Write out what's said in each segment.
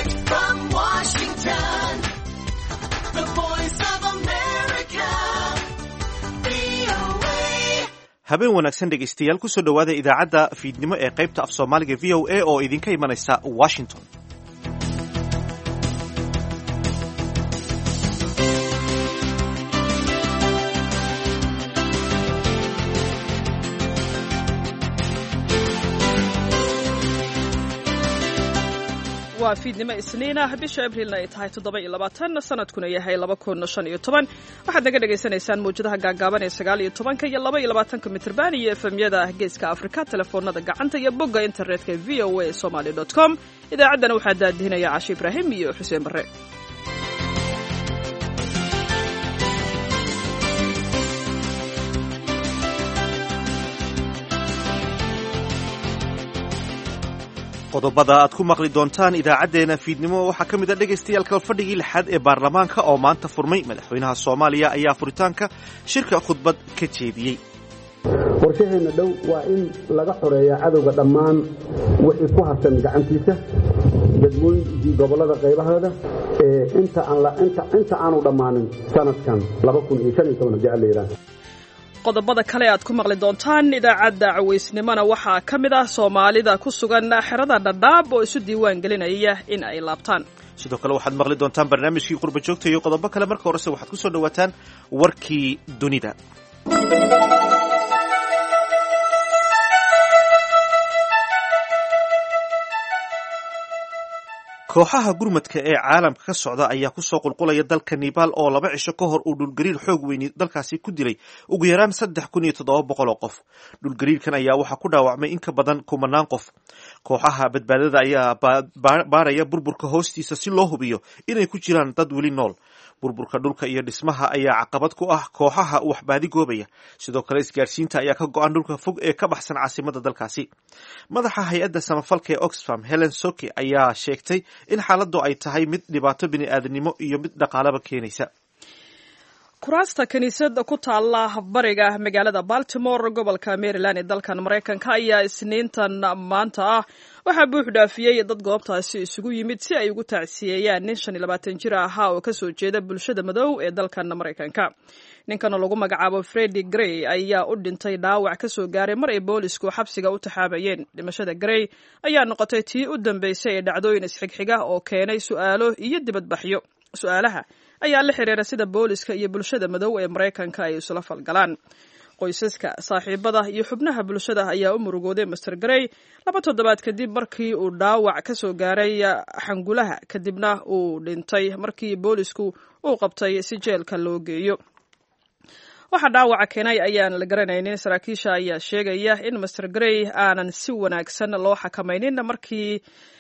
Direct from Washington, the voice of America, VOA. habeen wanaagsan dhegaystayaal kusoo dhowaada idaacadda fiidnimo ee qaybta af soomaaliga v o a oo idinka imanaysa washington waa fiidnimo isniinah bisha abriilna ay tahay toddoba iyo labaatan sanadkuna yahay laba kun shan iyo toban waxaad naga dhagaysanaysaan mawjadaha gaagaaban ee sagaal iyo tobanka iyo laba iyo labaatanka mitrban iyo efemyada geeska afrika telefoonada gacanta iyo bogga internetka v o a somaly dot com idaacaddana waxaa daadihinaya cashe ibraahim iyo xuseen barre qodobada aad ku maqli doontaan idaacaddeenna fiidnimo waxaa ka mid a dhegaystayaal kalfadhigii lixaad ee baarlamaanka oo maanta furmay madaxweynaha soomaaliya ayaa furitaanka shirka khudbad ka jeediyey qorshaheenna dhow waa in laga xoreeya cadowga dhammaan wixii ku harsan gacantiisa degmooyinkii gobollada qaybahooda ee inta inta aanu dhammaanin sanadkan haddii alla yidhaahdo qodobada kale aad ku maqli doontaan idaacadda cawaysnimona waxaa ka mid ah soomaalida ku sugan xerada dhadhaab oo isu diiwaan gelinaya in ay laabtaan sidoo kale waxaad maqli doontaan barnaamijkii qurba joogta iyo qodobo kale marka horese waxaad ku soo dhowaataan warkii dunida kooxaha gurmadka ee caalamka ka socda ayaa kusoo qulqulaya dalka nebaal oo laba cisho ka hor uu dhulgariir xoog weyni dalkaasi ku dilay ugu yaraan saddex kun iyo toddoba boqol oo qof dhulgariirkan ayaa waxaa ku dhaawacmay in ka badan kumanaan qof kooxaha badbaadada ayaa baaraya burburka hoostiisa si loo hubiyo inay ku jiraan dad weli nool burburka dhulka iyo dhismaha ayaa caqabad ku ah kooxaha waxbaadi goobaya sidoo kale isgaarsiinta ayaa ka go-an dhulka fog ee ka baxsan caasimada dalkaasi madaxa hay-adda samafalka ee oxfam helen soke ayaa sheegtay in xaaladdu ay tahay mid dhibaato bini'aadanimo iyo mid dhaqaalaba keenaysa kuraasta kiniisadda ku taalla bariga magaalada baltimore gobolka maryland ee dalkan maraykanka ayaa isniintan maanta ah waxaa buux dhaafiyey dad goobtaasi isugu yimid si ay ugu tacsiyeeyaan nin shan iyo labaatan jir ahaa oo kasoo jeeda bulshada madow ee dalkan maraykanka ninkan oo lagu magacaabo fredi grey ayaa u dhintay dhaawac kasoo gaaray mar ay boolisku xabsiga u taxaabayeen dhimashada grey ayaa noqotay tii u dambeysay ee dhacdooyin isxigxiga oo keenay su'aalo iyo dibadbaxyo su-aalaha ayaa la xiriira sida booliska iyo bulshada madow ee maraykanka ay isula falgalaan qoysaska saaxiibada iyo xubnaha bulshada ayaa u murugooday master grey laba toddobaad kadib markii uu dhaawac ka soo gaaray xangulaha kadibna uu dhintay markii boolisku uu qabtay si jeelka loo geeyo waxaa dhaawaca keenay ayaan la garanaynin saraakiisha ayaa sheegaya in master grey aanan si wanaagsan loo xakamaynin markii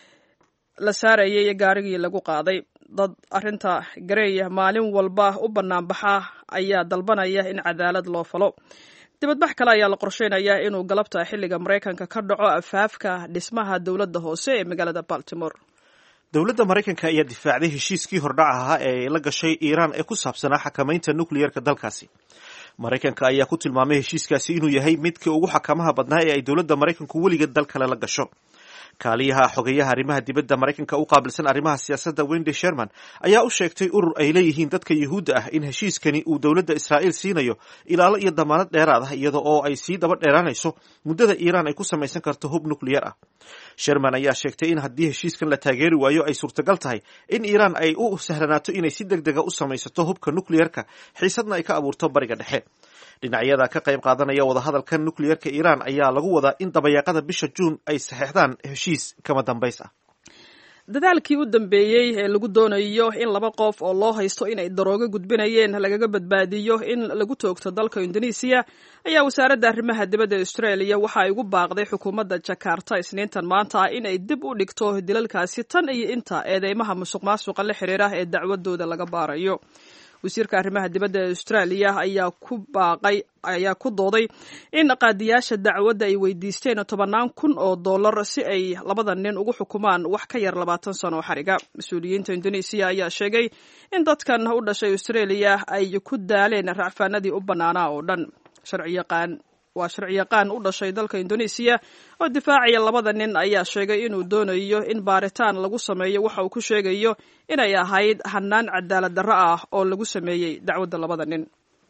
la saarayay gaarigii lagu qaaday dad arrinta garey maalin walba u banaanbaxa ayaa dalbanaya in cadaalad loo falo dibadbax kale ayaa la qorsheynayaa inuu galabta xilliga maraykanka ka dhaco afaafka dhismaha dowladda hoose ee magaalada baltimore dowladda maraykanka ayaa difaacday heshiiskii hordhac ahaa ee la gashay iiraan ee ku saabsanaa xakamaynta nukliyerka dalkaasi maraykanka ayaa ku tilmaamay heshiiskaasi inuu yahay midkii ugu xakamaha badnaa ee ay dowladda maraykanku weligeed dal kale la gasho kaaliyaha xogeyaha arrimaha dibadda maraykanka u qaabilsan arrimaha siyaasadda wendy sherman ayaa u sheegtay urur ay leeyihiin dadka yuhuudda ah in heshiiskani uu dowladda israa'iil siinayo ilaalo iyo damaanad dheeraad ah iyada oo ay sii daba dheeraanayso muddada iiraan ay ku samaysan karto hub nukliyar ah sherman ayaa sheegtay in haddii heshiiskan la taageeri waayo ay suurtagal tahay in iiraan ay u sahlanaato inay si deg dega u samaysato hubka nukliyarka xiisadna ay ka abuurto bariga dhexe dhinacyada ka qayb qaadanaya wadahadalka nukliyerka iiraan ayaa lagu wadaa in dabayaaqada bisha juun ay saxeexdaan heshiis kama dambays ah dadaalkii u dambeeyey ee lagu doonayo in laba qof oo loo haysto inay daroogo gudbinayeen lagaga badbaadiyo in lagu toogto dalka indonesiya ayaa wasaaradda arrimaha dibadda australia waxa ay ugu baaqday xukuumadda jakarta isniintan maanta in ay dib u dhigto dilalkaasi tan iyo inta eedeymaha musuq maasuqa la xiriira ee dacwadooda laga baarayo wasiirka arrimaha dibadda ee australia ayaa ku baaqay ayaa ku dooday in qaadiyaasha dacwadda ay weydiisteen tobannaan kun oo dollar si ay labada nin ugu xukumaan wax ka yar labaatan sano oo xariga mas-uuliyiinta indonesiya ayaa sheegay in dadkan u dhashay australia ay ku daaleen racfaanadii u bannaanaa oo dhan sharci yaqaan waa sharciyaqaan u dhashay dalka indonesiya oo difaacaya labada nin ayaa sheegay inuu doonayo in baaritaan lagu sameeyo waxa uu ku sheegayo inay ahayd hanaan cadaalad darro ah oo lagu sameeyey dacwadda labada nin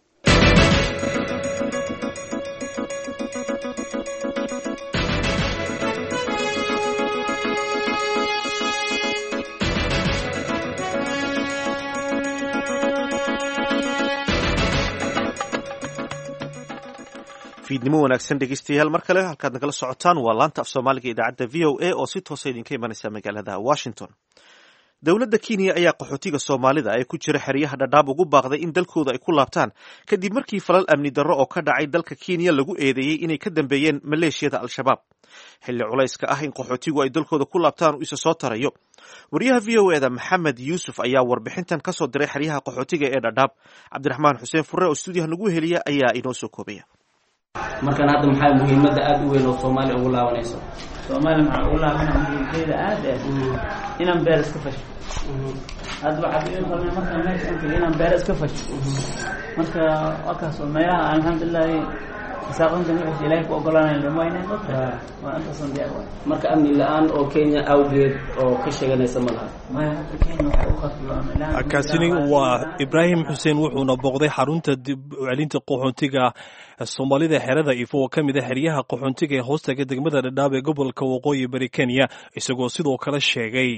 fiidnimo wanaagsan dhegeystayaal mar kale halkaad nagala socotaan waa laanta af soomaaliga idaacadda v o a oo si toosa idinka imanaysa magaalada washington dowladda kenya ayaa qaxootiga soomaalida ee ku jira xeryaha dhadhaab ugu baaqday in dalkooda ay ku laabtaan kadib markii falal amni darro oo ka dhacay dalka kenya lagu eedeeyey inay ka dambeeyeen maleeshiyada al-shabaab xilli culayska ah in qaxootigu ay dalkooda ku laabtaan uu isa soo tarayo wariyaha v o eda maxamed yuusuf ayaa warbixintan kasoo diray xeryaha qaxootiga ee dhadhaab cabdiraxmaan xuseen furre oo stuudiyaha nagu heliya ayaa inoo soo koobaya markan hadda maxaa muhiimadda aada u weyn oo soomaaliya ugu laabanayso soomaaliya maxaa ugu laabana muhiimkeeda aad eh inaan beer iska fasho hadda waxaad iga qalmay markaan meesha aan tagay inaan beer iska fasho marka waa kaasoo meelaha alxamdulilahi isaaqantan wixii ilaahay ku ogolaanaya lama inay dadka waa intaasan diyaar waay marka amni la-aan oo kenya awgeed oo ka sheeganaysa ma laha maya hadda kenya waxay u qatloon kaasini waa ibraahim xuseen wuxuuna booqday xarunta dib u celinta qaxoontiga soomaalida xerada ifo oo ka mid a xeryaha qaxoontiga ee hoostaga degmada dhadhaab ee gobolka waqooyi bari kenya isagoo sidoo kale sheegay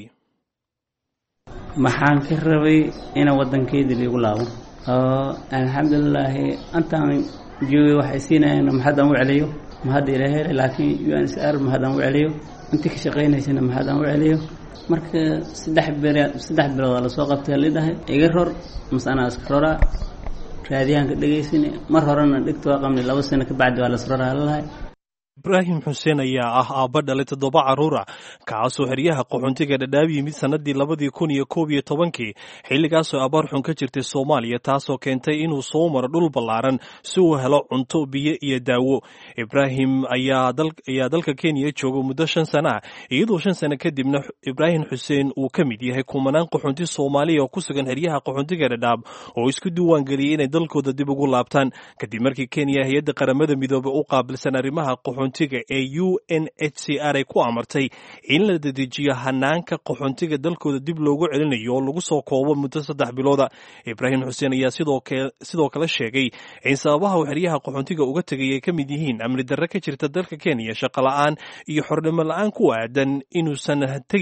maxaan ka rabay inaan waddankeydii liigu laabo oo alxamdulilaahi antaan joogay waxay siinayaan mahadaan u celiyo mahadda ilaahay laakiin u n s r mahadaan u celiyo intii ka shaqaynaysana mahadaan u celiyo marka saddex bir saddex bilood aa lasoo qabtay lidhahay iga ror mase anaa iska roraa raadiyahanka dhegaysani mar horena dhigta waa qabnay laba sano ka bacdi waa las roraa lalahay ibraahim xuseen ayaa ah aabba dhalay toddoba carruura kaasoo xeryaha qaxoontiga dhadhaab yimid sannadii labadii kun iyo koob iyo tobankii xilligaasoo abaar xun ka jirtay soomaaliya taasoo keentay inuu soo maro dhul ballaaran si uu helo cunto biyo iyo daawo ibraahim ayaa dalka kenya jooga muddo shan sana ah iyadoo shan sano kadibna ibraahim xuseen uu ka mid yahay kumanaan qaxoonti soomaaliya oo ku sugan xeryaha qaxoontiga dhadhaab oo isku diiwaan geliyey inay dalkooda dib ugu laabtaan kadib markii kenya hay-adda qaramada midoobe u qaabilsan arrimaha qaxoontiga ee u n h c r ay ku amartay in la dedejiyo hanaanka qaxoontiga dalkooda dib loogu celinayo oo lagu soo koobo muddo saddex bilooda ibraahim xuseen ayaa sidoo kale sheegay in sababaha uu xeryaha qaxoontiga uga tegay ay ka mid yihiin amni darre ka jirta dalka kenya shaqo la-aan iyo xornimo la-aan ku aadan inuusan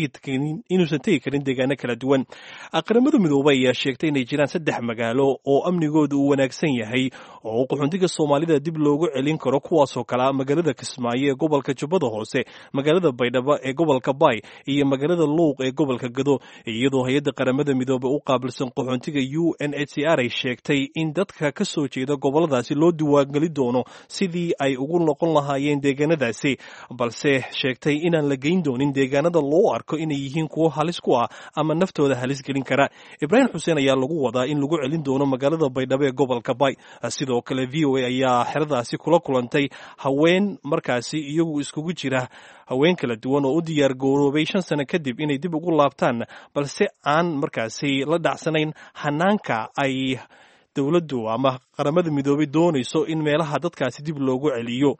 tegi karin deegaano kala duwan qaramada midoobey ayaa sheegtay inay jiraan saddex magaalo oo amnigooda uu wanaagsan yahay oo qaxoontiga soomaalida dib loogu celin karo kuwaasoo kala magaalada kismaayo ee gobolka jubbada hoose magaalada baydhabo ee gobolka bay iyo magaalada luuq ee gobolka gado iyadoo hay-adda qaramada midoobe u qaabilsan qaxoontiga u n h c r ay sheegtay in dadka ka soo jeeda goboladaasi loo diwaangeli doono sidii ay ugu noqon lahaayeen deegaanadaasi balse sheegtay inaan la geyn doonin deegaanada loo arko inay yihiin kuwo halis ku ah ama naftooda halis gelin kara ibraahim xuseen ayaa lagu wadaa in lagu celin doono magaalada baydhabo ee gobolka bay sidoo kale v o a ayaa xeradaasi kula kulantay haween markaasi iyagu iskugu jira haween kala duwan oo u diyaar garoobay shan sano kadib inay dib ugu laabtaan balse aan markaasi la dhacsanayn hanaanka ay dowladdu ama qaramada midoobay doonayso in meelaha dadkaasi dib loogu celiyo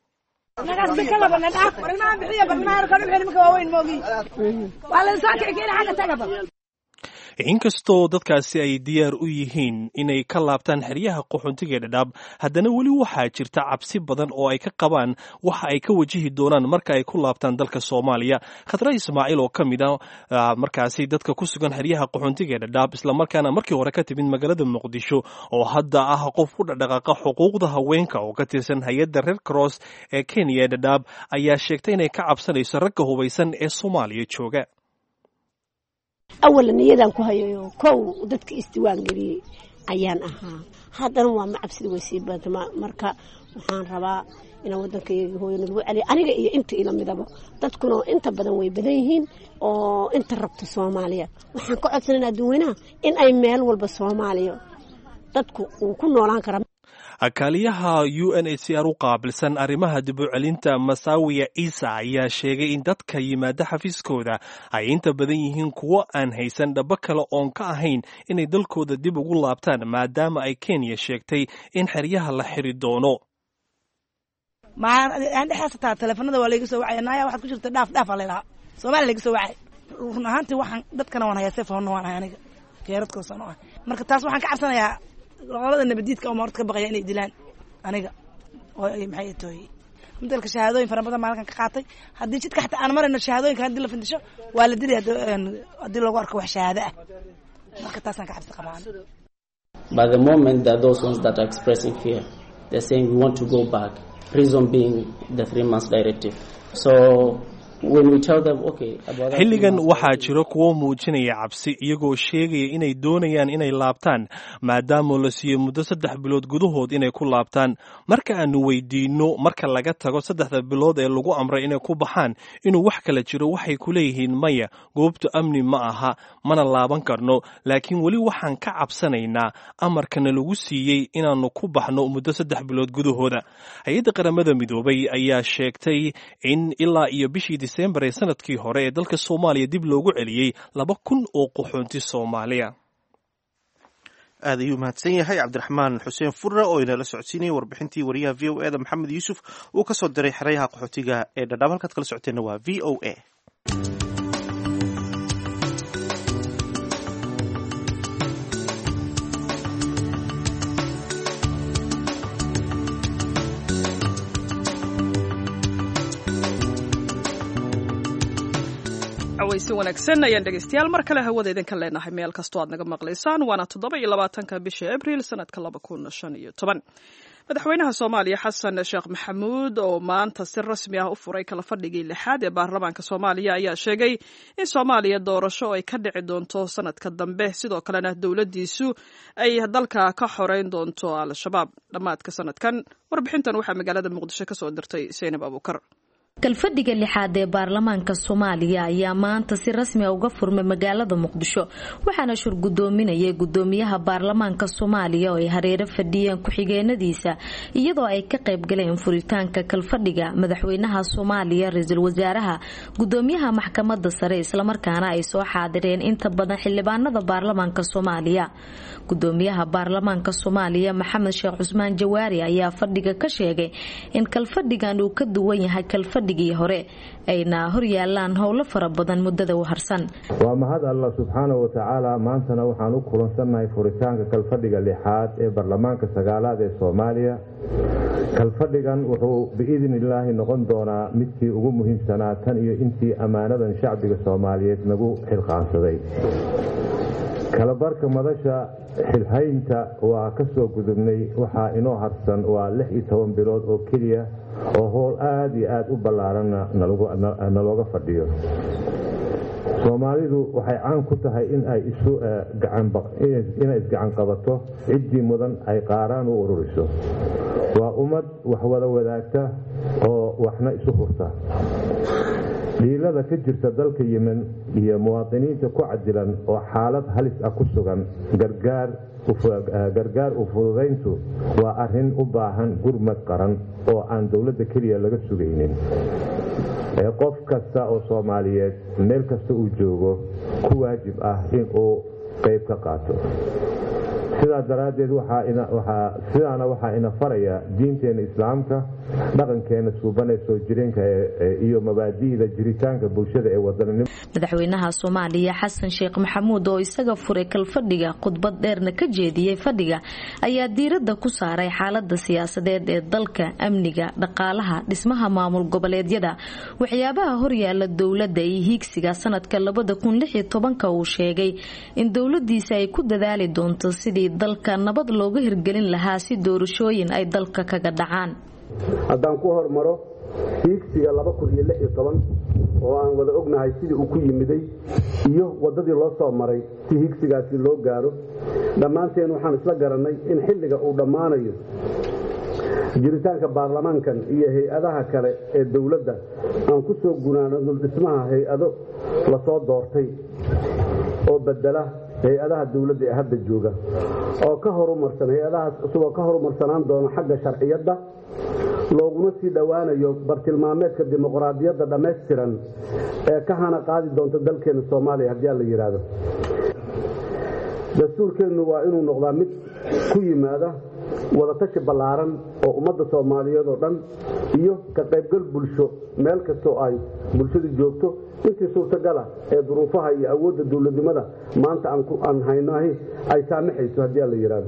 inkastoo dadkaasi ay diyaar u yihiin inay ka laabtaan xeryaha qaxoontiga dhadhaab haddana weli waxaa jirta cabsi badan oo ay ka qabaan waxa ay ka wajihi doonaan marka ay ku laabtaan dalka soomaaliya khadra ismaaciil oo ka mid a markaasi dadka ku sugan xeryaha qaxoontiga dhadhaab islamarkaana markii hore ka timid magaalada muqdisho oo hadda ah qof ku dhaqdhaqaaqa xuquuqda haweenka oo ka tirsan hay-adda red cross ee kenya dhadhaab ayaa sheegtay inay ka cabsanayso ragga hubaysan ee soomaaliya jooga awalan niyadaan ku hayayo kow dadka isdiwaan geliyey ayaan ahaa haddana waa ma cabsida way sii badma marka waxaan rabaa inaan waddankayagi hooyo nalagu celiyo aniga iyo inta ila midaba dadkuna inta badan way badan yihiin oo inta rabta soomaaliya waxaan ka codsanayna adduweynaha in ay meel walba soomaaliya dadku uu ku noolaan kara kaaliyaha u n h c r u qaabilsan arrimaha dib u celinta masaawiya ciisa ayaa sheegay in dadka yimaada xafiiskooda ay inta badan yihiin kuwo aan haysan dhabo kale oon ka ahayn inay dalkooda dib ugu laabtaan maadaama ay kenya sheegtay in xeryaha la xiri doono aan dhexaas taa teleefanada waa layga soo wacaya naaya waxaad ku jirta dhaaf dhaaf aa laylahaa soomaaliya layga soo wacay run ahaantii waxaan dadkana waan hayaa sefoonna waan hay aniga keeradkoosaan u ah marka taas waxaan ka cabsanayaa qolada nabadiidka oo horta ka baqaya inay dilaan aniga oo ay maxay tooy midalka shahaadooyin fara badan maalinkan ka qaatay haddii jidka xataa aan marayno shahaadooyinka haddii la findisho waa la dilay haddii lagu arko wax shahaado ah marka taasaan ka cabsi qabaan By the moment that those ones that are expressing fear, they're saying we want to go back. Reason being the three months directive. So when we tell them, okay, about that xilligan three months waxaa jiro kuwo muujinaya cabsi iyagoo sheegaya inay doonayaan inay laabtaan maadaama la siiyo muddo saddex bilood gudahood inay ku laabtaan marka aanu weydiinno marka laga tago saddexda bilood ee lagu amray inay ku baxaan inuu wax kala jiro waxay ku leeyihiin maya goobtu amni ma aha mana laaban karno laakiin weli waxaan ka cabsanaynaa amarkana lagu siiyey inaannu ku baxno muddo saddex bilood gudahooda hay-adda qaramada midoobay ayaa sheegtay in ilaa iyo bishii disembar ee sanadkii hore ee dalka soomaaliya dib loogu celiyey laba kun oo qaxoonti soomaaliya aad ayuu mahadsan yahay cabdiraxmaan xuseen furre oo inala socodsiinayay warbixintii wariyaha v o e da maxamed yuusuf uu ka soo diray xeryaha qaxootiga ee dhadhaab halkaad kala socoteenna waa v o a cawaysi wanaagsan ayaan dhegeystayaal mar kale hawada idinka leenahay meel kastoo aad naga maqlaysaan waana toddoba iyo labaatanka bisha abriil sanadka laba kun shan iyo toban madaxweynaha soomaaliya xasan sheekh maxamuud oo maanta si rasmi ah u furay kala fadhigii lixaad ee baarlamaanka soomaaliya ayaa sheegay in soomaaliya doorasho ay ka dhici doonto sanadka dambe sidoo kalena dowladdiisu ay dalka ka xoreyn doonto al-shabaab dhammaadka sanadkan warbixintan waxaa magaalada muqdisho ka soo dirtay seynab abuukar kalfadhiga lixaad ee baarlamaanka soomaaliya ayaa maanta si rasmi a uga furmay magaalada muqdisho waxaana shur gudoominayay gudoomiyaha baarlamaanka soomaaliya oo ay hareero fadhiyeen ku-xigeenadiisa iyadoo ay ka qayb galeen furitaanka kalfadhiga madaxweynaha soomaaliya ra-iisul wasaaraha gudoomiyaha maxkamada sare islamarkaana ay soo xaadireen inta badan xildhibaanada baarlamaanka soomaaliya gudoomiyaha baarlamaanka soomaaliya maxamed sheekh cusmaan jawaari ayaa fadhiga ka sheegay in kalfadhigan uu ka duwan yahay kalfadhigii hore ayna horyaalaan howlo fara badan muddada u harsan waa mahad allah subxaana wa tacaala maantana waxaan u kulansannahay furitaanka kalfadhiga lixaad ee baarlamaanka sagaalaad ee soomaaliya kalfadhigan wuxuu biidni illaahi noqon doonaa midkii ugu muhiimsanaa tan iyo intii ammaanadan shacbiga soomaaliyeed nagu xilqaansaday kalabarka madasha xilhaynta waa ka soo gudubnay waxaa inoo harsan waa lix iyo toban bilood oo keliya oo howl aada iyo aada u ballaaranna nalooga fadhiyo soomaalidu waxay caan ku tahay in ay inay isgacan qabato ciddii mudan ay qaaraan u ururiso waa ummad wax wada wadaagta oo waxna isu hurta dhiilada ka jirta dalka yemen iyo muwaadiniinta ku cadilan oo xaalad halis ah ku sugan gargaar u fududayntu waa arrin u baahan gurmad qaran oo aan dowladda keliya laga sugaynin ee qof kasta oo soomaaliyeed meel kasta uu joogo ku waajib ah in uu qayb ka qaato sidaa daraaddeed sidaana waxaa ina faraya diinteena islaamka dhaqankeena suubanee soo jireenka iyo mabaadi'da jiritaanka bulshada ee wadananimo madaxweynaha soomaaliya xasan sheekh maxamuud oo isaga furay kalfadhiga khudbad dheerna ka jeediyey fadhiga ayaa diiradda ku saaray xaalada siyaasadeed ee dalka amniga dhaqaalaha dhismaha maamul goboleedyada waxyaabaha horyaala dowladda iyo hiigsiga sanadka labada kun lix iyo tobanka uu sheegay in dowladiisa ay ku dadaali doonto sidii dalka nabad looga hirgelin lahaa si doorashooyin ay dalka kaga dhacaan haddaan ku hormaro hiigsiga laba kun iyo lix iyo toban oo aan wada ognahay sidii uu ku yimiday iyo waddadii loo soo maray si hiigsigaasi loo gaaro dhammaanteen waxaan isla garannay in xilliga uu dhammaanayo jiritaanka baarlamaankan iyo hay-adaha kale ee dowladda aan ku soo gunaanano dhismaha hay-ado lasoo doortay oo bedela hay-adaha dowladda ee hadda jooga oo ka horumarsan hay-adahaas isagoo ka horumarsanaan doona xagga sharciyadda looguna sii dhowaanayo bartilmaameedka dimuqraadiyadda dhammaystiran ee ka hana qaadi doonta dalkeena soomaaliya haddii aan la yidhaahdo dastuurkeennu waa inuu noqdaa mid ku yimaada wadatashi ballaaran oo ummadda soomaaliyeed oo dhan iyo ka qaybgal bulsho meel kastoo ay bulshadu joogto intii suurtagala ee duruufaha iyo awoodda dowladnimada maanta aan haynahi ay saamaxayso haddii aan la yidhaahdo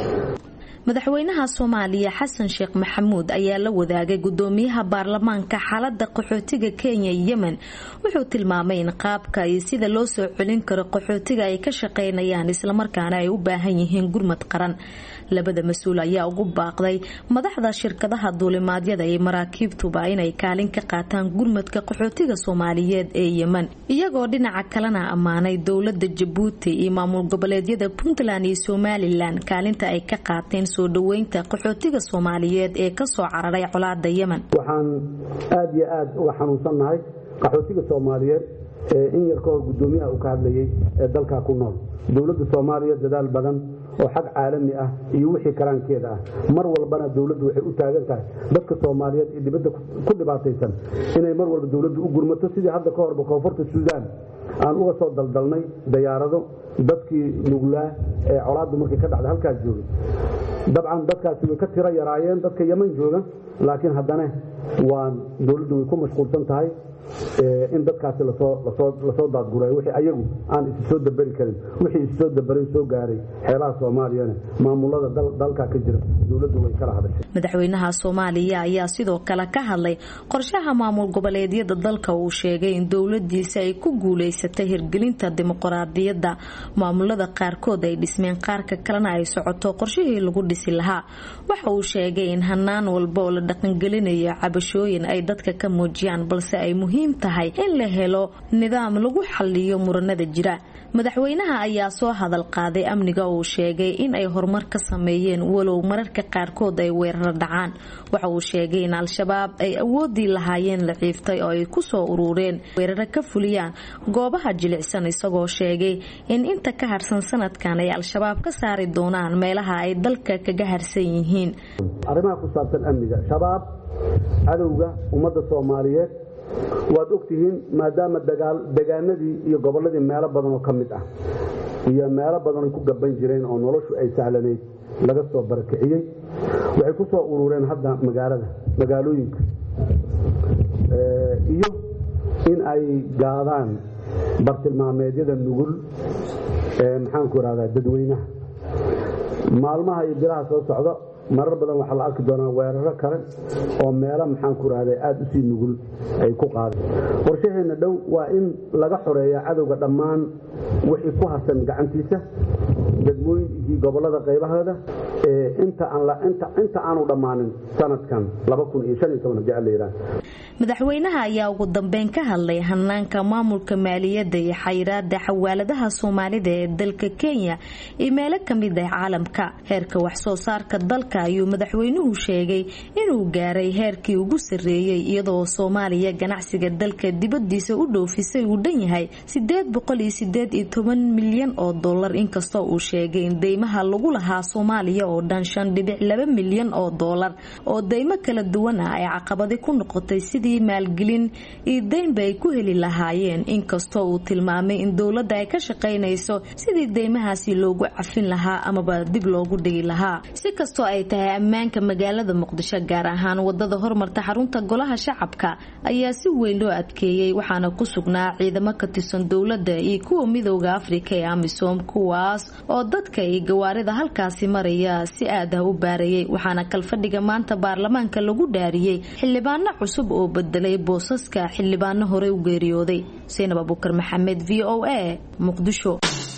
madaxweynaha soomaaliya xasan sheekh maxamuud ayaa la wadaagay gudoomiyaha baarlamaanka xaalada qaxootiga kenya iyo yemen wuxuu tilmaamay in qaabka iyo sida loo soo celin karo qaxootiga ay ka shaqaynayaan islamarkaana ay u baahan yihiin gurmad qaran labada mas-uul ayaa ugu baaqday madaxda shirkadaha duulimaadyada iyo maraakiibtuba inay kaalin ka qaataan gurmadka qaxootiga soomaaliyeed ee yemen iyagoo dhinaca kalena ammaanay dowlada jabuuti iyo maamul goboleedyada puntland iyo somalilan kaalinta ay ka qaateen soo dhaweynta qaxootiga soomaaliyeed ee kasoo cararay colaada yemen waxaan aada iyo aada uga xanuunsannahay qaxootiga soomaaliyeed ee in yar ka hor guddoomiyaha uu ka hadlayay ee dalkaa ku nool dowladda soomaaliya dadaal badan oo xag caalami ah iyo wixii karaankeeda ah mar walbana dowladdu waxay u taagan tahay dadka soomaaliyeed ee dibadda ku dhibaataysan inay mar walba dowladdu u gurmato sidii hadda ka horba koonfurta suudaan aan uga soo daldalnay dayaarado dadkii nuglaa ee colaaddu markay ka dhacda halkaas joogay dabcan dadkaasi way ka tiro yaraayeen dadka yeman jooga laakiin haddana waa dowladdu way ku mashquulsan tahay in dadkaasi lasoo daadguray wixii ayagu aan isi soo daberi karin wixii isi soo dabarin soo gaaray xeelaha soomaaliyana maamulada dalkaa ka jira dowladdu way kala hadashay madaxweynaha soomaaliya ayaa sidoo kale ka hadlay qorshaha maamul goboleedyada dalka uu sheegay in dowladiisa ay ku guuleysatay hirgelinta dimuqraadiyadda maamulada qaarkood ay dhismeen qaarka kalena ay socoto qorshihii lagu dhisi lahaa waxa uu sheegay in hanaan walba oo la dhaqangelinayo cabashooyin ay dadka ka muujiyaan balse ay muhiim tahay in la helo nidaam lagu xaliyo muranada jira madaxweynaha ayaa soo hadal qaaday amniga uu sheegay in ay horumar ka sameeyeen walow mararka qaarkood ay weeraro dhacaan waxa uu sheegay in al-shabaab ay awoodii lahaayeen la ciiftay oo ay kusoo urureen weeraro ka fuliyaan goobaha jilicsan isagoo sheegay in inta ka harsan sanadkan ay al-shabaab ka saari doonaan meelaha ay dalka kaga harsan yihiin arrimaha ku saabsan amniga shabaab cadowga ummadda soomaaliyeed waad ogtihiin maadaama degaanadii iyo gobolladii meelo badan oo ka mid ah iyo meelo badan ay ku gaban jireen oo noloshu ay sahlanayd laga soo barakiciyey waxay ku soo urureen hadda magaalada magaalooyinka iyo in ay gaadaan bartilmaameedyada nugul ee maxaanku irahdaa dadweynaha maalmaha iyo bilaha soo socda marar badan waxaa la arki doonaa weeraro kale oo meelo maxaanku irahda aada usii nugul ay ku qaadeen qorshaheenna dhow waa in laga xoreeya cadowga dhammaan wixii ku harsan gacantiisa degmooyinkii gobolada qaybahooda inta aanu dhammaanin sanadkan madaxweynaha ayaa ugu dambeyn ka hadlay hanaanka maamulka maaliyadda iyo xayiraada xawaaladaha soomaalida ee dalka kenya iyo meelo kamid ah caalamka heerka waxsoo saarka dalka ayuu madaxweynuhu sheegay inuu gaaray heerkii ugu sarreeyey iyadoo soomaaliya ganacsiga dalka dibadiisa u dhoofisay uu dhan yahay sideed boqol iyo sideed iyo toban milyan oo dollar inkastoo uu sheegay in deymaha lagu lahaa soomaaliya oo dhan shan dhibic laba milyan oo dollar oo deymo kala duwan ah ay caqabadi ku noqotay sidii maalgelin iyo deynba ay ku heli lahaayeen inkastoo uu tilmaamay in dowladda ay ka shaqaynayso sidii deymahaasi loogu cafin lahaa amaba dib loogu dhigi lahaa si kastoo ay tahay ammaanka magaalada muqdisho gaar ahaan wadada hormarta xarunta golaha shacabka ayaa si weyn loo adkeeyey waxaana ku sugnaa ciidamo ka tirsan dowladda iyo kuwa midooda afrika ee amisom kuwaas oo dadka iyo gawaarida halkaasi maraya si aad ah u baarayay waxaana kalfadhiga maanta baarlamaanka lagu dhaariyey xildhibaano cusub oo bedelay boosaska xildhibaano horey u geeriyooday saynab abukar maxamed v o a muqdisho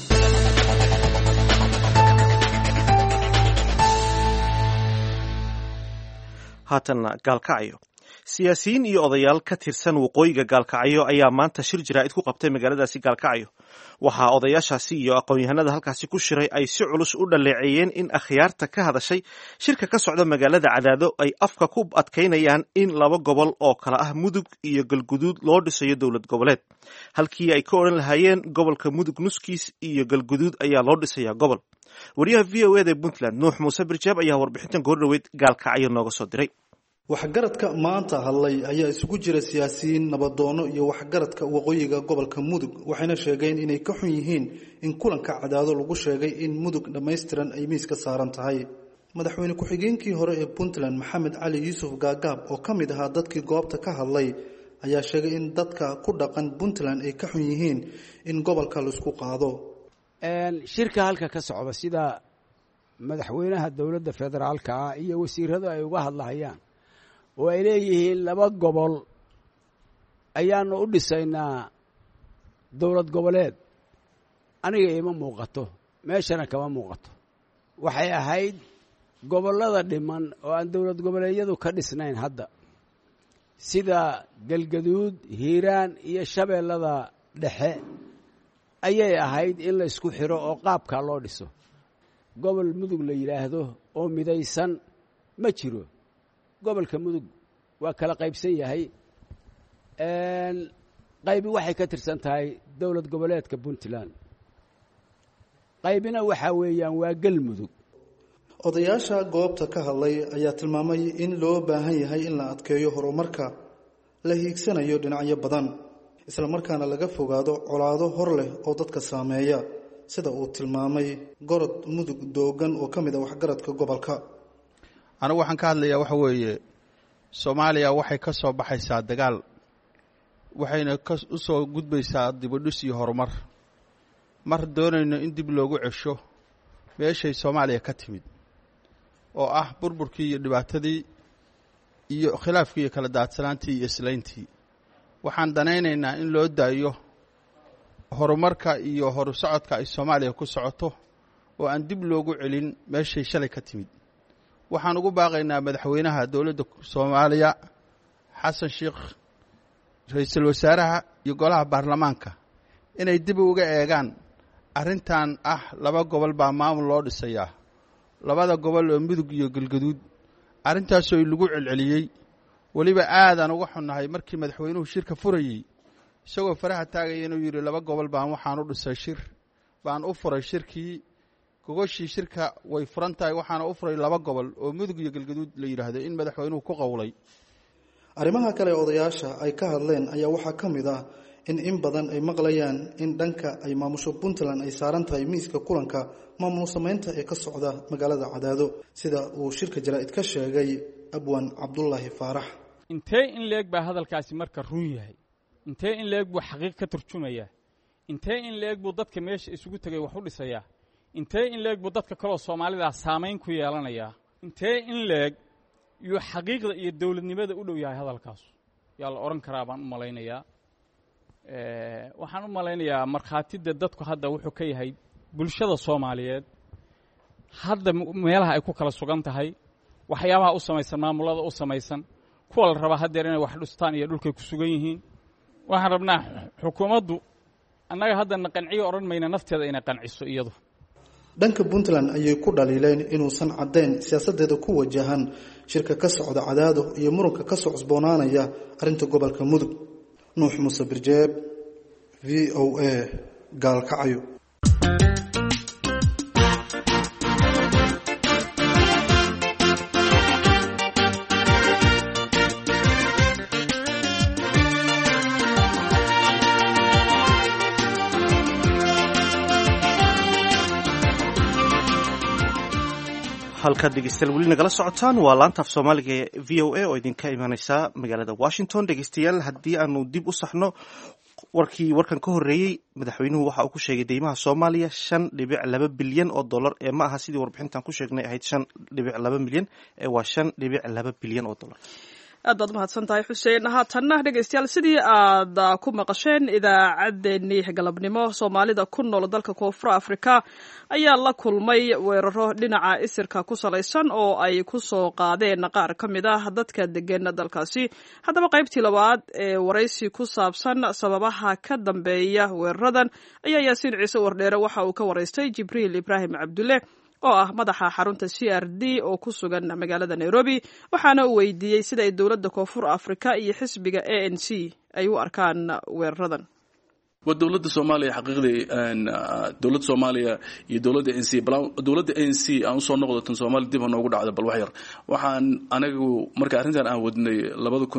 haatanna gaalkacyo siyaasiyiin iyo odayaal ka tirsan waqooyiga gaalkacyo ayaa maanta shir jaraa'id ku qabtay magaaladaasi gaalkacyo waxaa odayaashaasi iyo aqoon-yahanada halkaasi ku shiray ay si culus u dhaleeceeyeen in akhyaarta ka hadashay shirka ka socda magaalada cadaado ay afka ku adkaynayaan in laba gobol oo kale ah mudug iyo galguduud loo dhisayo dowlad goboleed halkii ay ka odhan lahaayeen gobolka mudug nuskiis iyo galguduud ayaa loo dhisayaa gobol wariyaha v o eda puntland nuux muuse birjaab ayaa warbixintan goordhoweyd gaalkacyo nooga soo diray waxgaradka maanta hadlay ayaa isugu jira siyaasiyiin nabadoono iyo waxgaradka waqooyiga gobolka mudug waxayna sheegeen inay ka xun yihiin in kulanka cadaado lagu sheegay in mudug dhammaystiran ay miiska saaran tahay madaxweyne ku-xigeenkii hore ee puntland maxamed cali yuusuf gaagaab oo ka mid ahaa dadkii goobta ka hadlay ayaa sheegay in dadka ku dhaqan puntland ay ka xun yihiin in gobolka laisku qaado shirka halka ka socda sida madaxweynaha dowladda federaalka ah iyo wasiiradu ay uga hadlahayaan oo ay leeyihiin laba gobol ayaanu u dhisaynaa dowlad goboleed aniga ima muuqato meeshana kama muuqato waxay ahayd gobollada dhiman oo aan dowlad goboleedyadu ka dhisnayn hadda sida galgaduud hiiraan iyo shabeellada dhexe ayay ahayd in la isku xiro oo qaabkaa loo dhiso gobol mudug la yidhaahdo oo midaysan ma jiro gobolka mudug waa kala qaybsan yahay qaybi waxay ka tirsan tahay dowlad goboleedka puntland qaybina waxaa weeyaan waa galmudug odayaasha goobta ka hadlay ayaa tilmaamay in loo baahan yahay in la adkeeyo horumarka la hiigsanayo dhinacyo badan islamarkaana laga fogaado colaado hor leh oo dadka saameeya sida uu tilmaamay gorod mudug doogan oo ka mid a waxgaradka gobolka anigu waxaan ka hadlayaa waxa weeye soomaaliya waxay ka soo baxaysaa dagaal waxayna u soo gudbaysaa dibudhis iyo horumar mar doonayno in dib loogu cesho meeshay soomaaliya ka timid oo ah burburkii iyo dhibaatadii iyo khilaafkii iyo kala daadsanaantii iyo islayntii waxaan danaynaynaa in loo daayo horumarka iyo horu socodka ay soomaaliya ku socoto oo aan dib loogu celin meeshay shalay ka timid waxaan ugu baaqaynaa madaxweynaha dowladda soomaaliya xasan sheekh ra-iisul wasaaraha iyo golaha baarlamaanka inay dib uga eegaan arrintan ah laba gobol baa maamul loo dhisayaa labada gobol oo mudug iyo galgaduud arrintaasoo lagu celceliyey weliba aadaan uga xunnahay markii madaxweynuhu shirka furayey isagoo faraha taagaya inuu yidhi laba gobol baan waxaan u dhisay shir baan u furay shirkii gogoshii shirka way furan tahay waxaana u furay laba gobol oo mudug iyo galgaduud la yidhaahdo in madaxweynuhu ku qowlay arrimaha kale ee odayaasha ay ka hadleen ayaa waxaa ka mid ah in in badan ay maqlayaan in dhanka ay maamusho puntland ay saaran tahay miiska kulanka maamul samaynta ee ka socda magaalada cadaado sida uu shirka jaraa'id ka sheegay abwan cabdulaahi faarax intee in leeg baa hadalkaasi marka run yahay intee in leeg buu xaqiiq ka turjumayaa intee in leeg buu dadka meesha isugu tegay wax u dhisayaa intee in leeg buu dadka kaloo soomaalidaa saamayn ku yeelanayaa intee in leeg yuu xaqiiqda iyo dowladnimada u dhow yahay hadalkaasu yaa la odhan karaa baan u malaynayaa waxaan u malaynayaa markhaatida dadku hadda wuxuu ka yahay bulshada soomaaliyeed hadda meelaha ay ku kala sugan tahay waxyaabaha u samaysan maamullada u samaysan kuwa la rabaa haddeer inay wax dhistaan iyo dhulkay ku sugan yihiin waxaan rabnaa xukuumaddu annaga haddana qanciyo odhan mayna nafteeda inay qanciso iyadu dhanka puntland ayay ku dhaliileen inuusan caddayn siyaasadeeda ku wajahan shirka ka socda cadaado iyo muranka ka soo cusboonaanaya arrinta gobolka mudug nuux muuse birjeeb v o a gaalkacyo halkaad dhegeystayaal weli nagala socotaan waa laanta af soomaaliga ee v o a oo idinka imaaneysa magaalada washington dhegeystayaal haddii aanu dib u saxno warkii warkan ka horreeyey madaxweynuhu waxa uu ku sheegay deymaha soomaaliya shan dhibic laba bilyan oo dollar ee ma aha sidii warbixintan ku sheegnay ahayd shan dhibic laba milyan ee waa shan dhibic laba bilyan oo dollar aad baad umahadsan tahay xuseen haatanna dhegeystayaal sidii aad ku maqasheen idaacaddeenii galabnimo soomaalida ku nool dalka koonfur afrika ayaa la kulmay weeraro dhinaca isirka ku salaysan oo ay ku soo qaadeen qaar ka mid ah dadka degan dalkaasi haddaba qaybtii labaad ee waraysi ku saabsan sababaha ka dambeeya weeraradan ayaa yaasiin ciise wardheere waxa uu ka waraystay jibriil ibraahim cabdulle oo ah madaxa xarunta c r d oo ku sugan magaalada nairobi waxaana uu weydiiyey sida ay dowladda koonfur afrika iyo xisbiga a n c ay u arkaan weeraradan waa dowladda soomaaliya xaqiiqdii dowladda soomaaliya iyo dowladda n c bal dowladda n c aan usoo noqdo tan soomaaliya dib ha noogu dhacda bal wax yar waxaan anigu marka arrintan aan wadnay labada kun iyo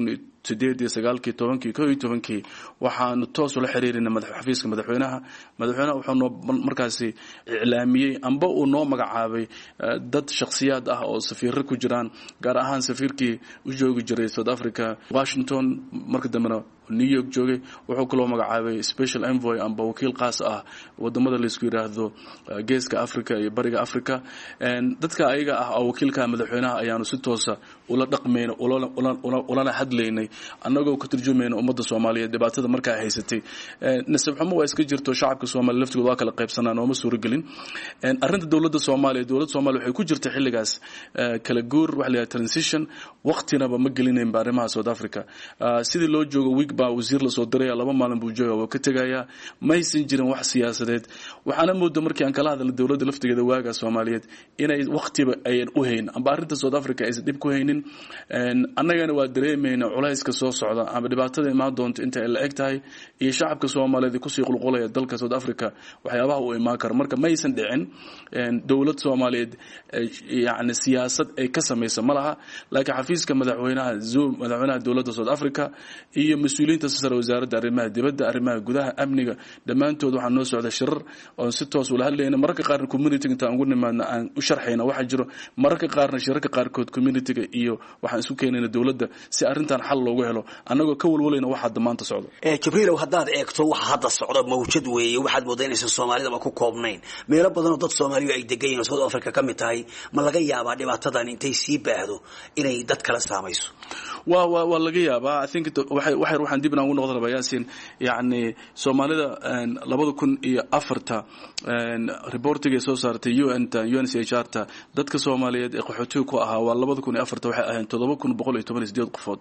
sideed iyo sagaalkii tobankii ko iyo tobankii waxaanu toos ula xiriirina xafiiska madaxweynaha madaxweynaha wuxuu noo markaasi iclaamiyey amba uu noo magacaabay dad shakhsiyaad ah oo safiiro ku jiraan gaar ahaan safiirkii u joogi jiray south africa washington marka dambena new york joogay wuxuu kaloo magacaabay special envoy amba wakiil qaas ah wadamada laisku yidhaahdo geeska africa iyo bariga africa dadka ayaga ah oo wakiilka madaxweynaha ayaanu si toosa ula dhaqmayna ulana hadlaynay annagoo ka turjumayna ummadda soomaaliyeed dhibaatada markaa haysatay nasab xumo waa iska jirto shacabka soomaaliya laftigooda waa kala qaybsanaa nooma suuragelin arrinta dowladda soomaaliya dowladda soomaaliya waxay ku jirta xilligaas kala guur waxa la yidhaha transition waqtinaba ma gelinayn ba arrimaha south africa sidii loo joogo week baa wasiir lasoo diraya laba maalin buu jooga waa ka tegayaa maysan jirin wax siyaasadeed waxaana mooda markii aan kala hadalna dowladda laftigeeda waaga soomaaliyeed inay waqtiba ayan u hayn amba arrinta south africa aysan dhib ku haynin annagana waa dareemayna culayska soo socda ama dhibaatada imaan doonta inta ay la eg tahay iyo shacabka soomaaliyeed kusii qulqulaya dalka south africa waxyaabaha uu imaan kara marka maysan dhicin dowlad soomaaliyeed yani siyaasad ay ka samaysa ma laha laakiin xafiiska madaxweynaha zoom madaxweynaha dowladda south africa iyo mas-uuliyiinta sare wasaaradda arrimaha dibadda arrimaha gudaha amniga dhammaantood waxaa noo socda shirar oon si toos ula hadlayna mararka qaarna communitiga intaan ugu nimaadna aan u sharxayna waxaa jiro mararka qaarna shirarka qaarkood communitiga iyo waxaan isku keenayna dowladda si arrintan xal loogu helo annagoo ka walwalayna waxa damaanta socdo jibriilow haddaad eegto waxa hadda socda mawjad weeye waxaad moodaa inaysan soomaalidaba ku koobnayn meelo badanoo dad soomaaliyu ay degan yihin oo south africa ka mid tahay ma laga yaabaa dhibaatadan intay sii baahdo inay dad kala saamayso waa waa waa laga yaabaa i think waxay waxay waxaan dib inaan ugu noqdo rabaa yaasin yacni soomaalida labada kun iyo afarta reportigay soo saartay u n ta u n c h r ta dadka soomaaliyeed ee qaxootiga ku ahaa waa labada kun iyo afarta waxay ahayn toddoba kun boqol iyo toban iyo sideed qofood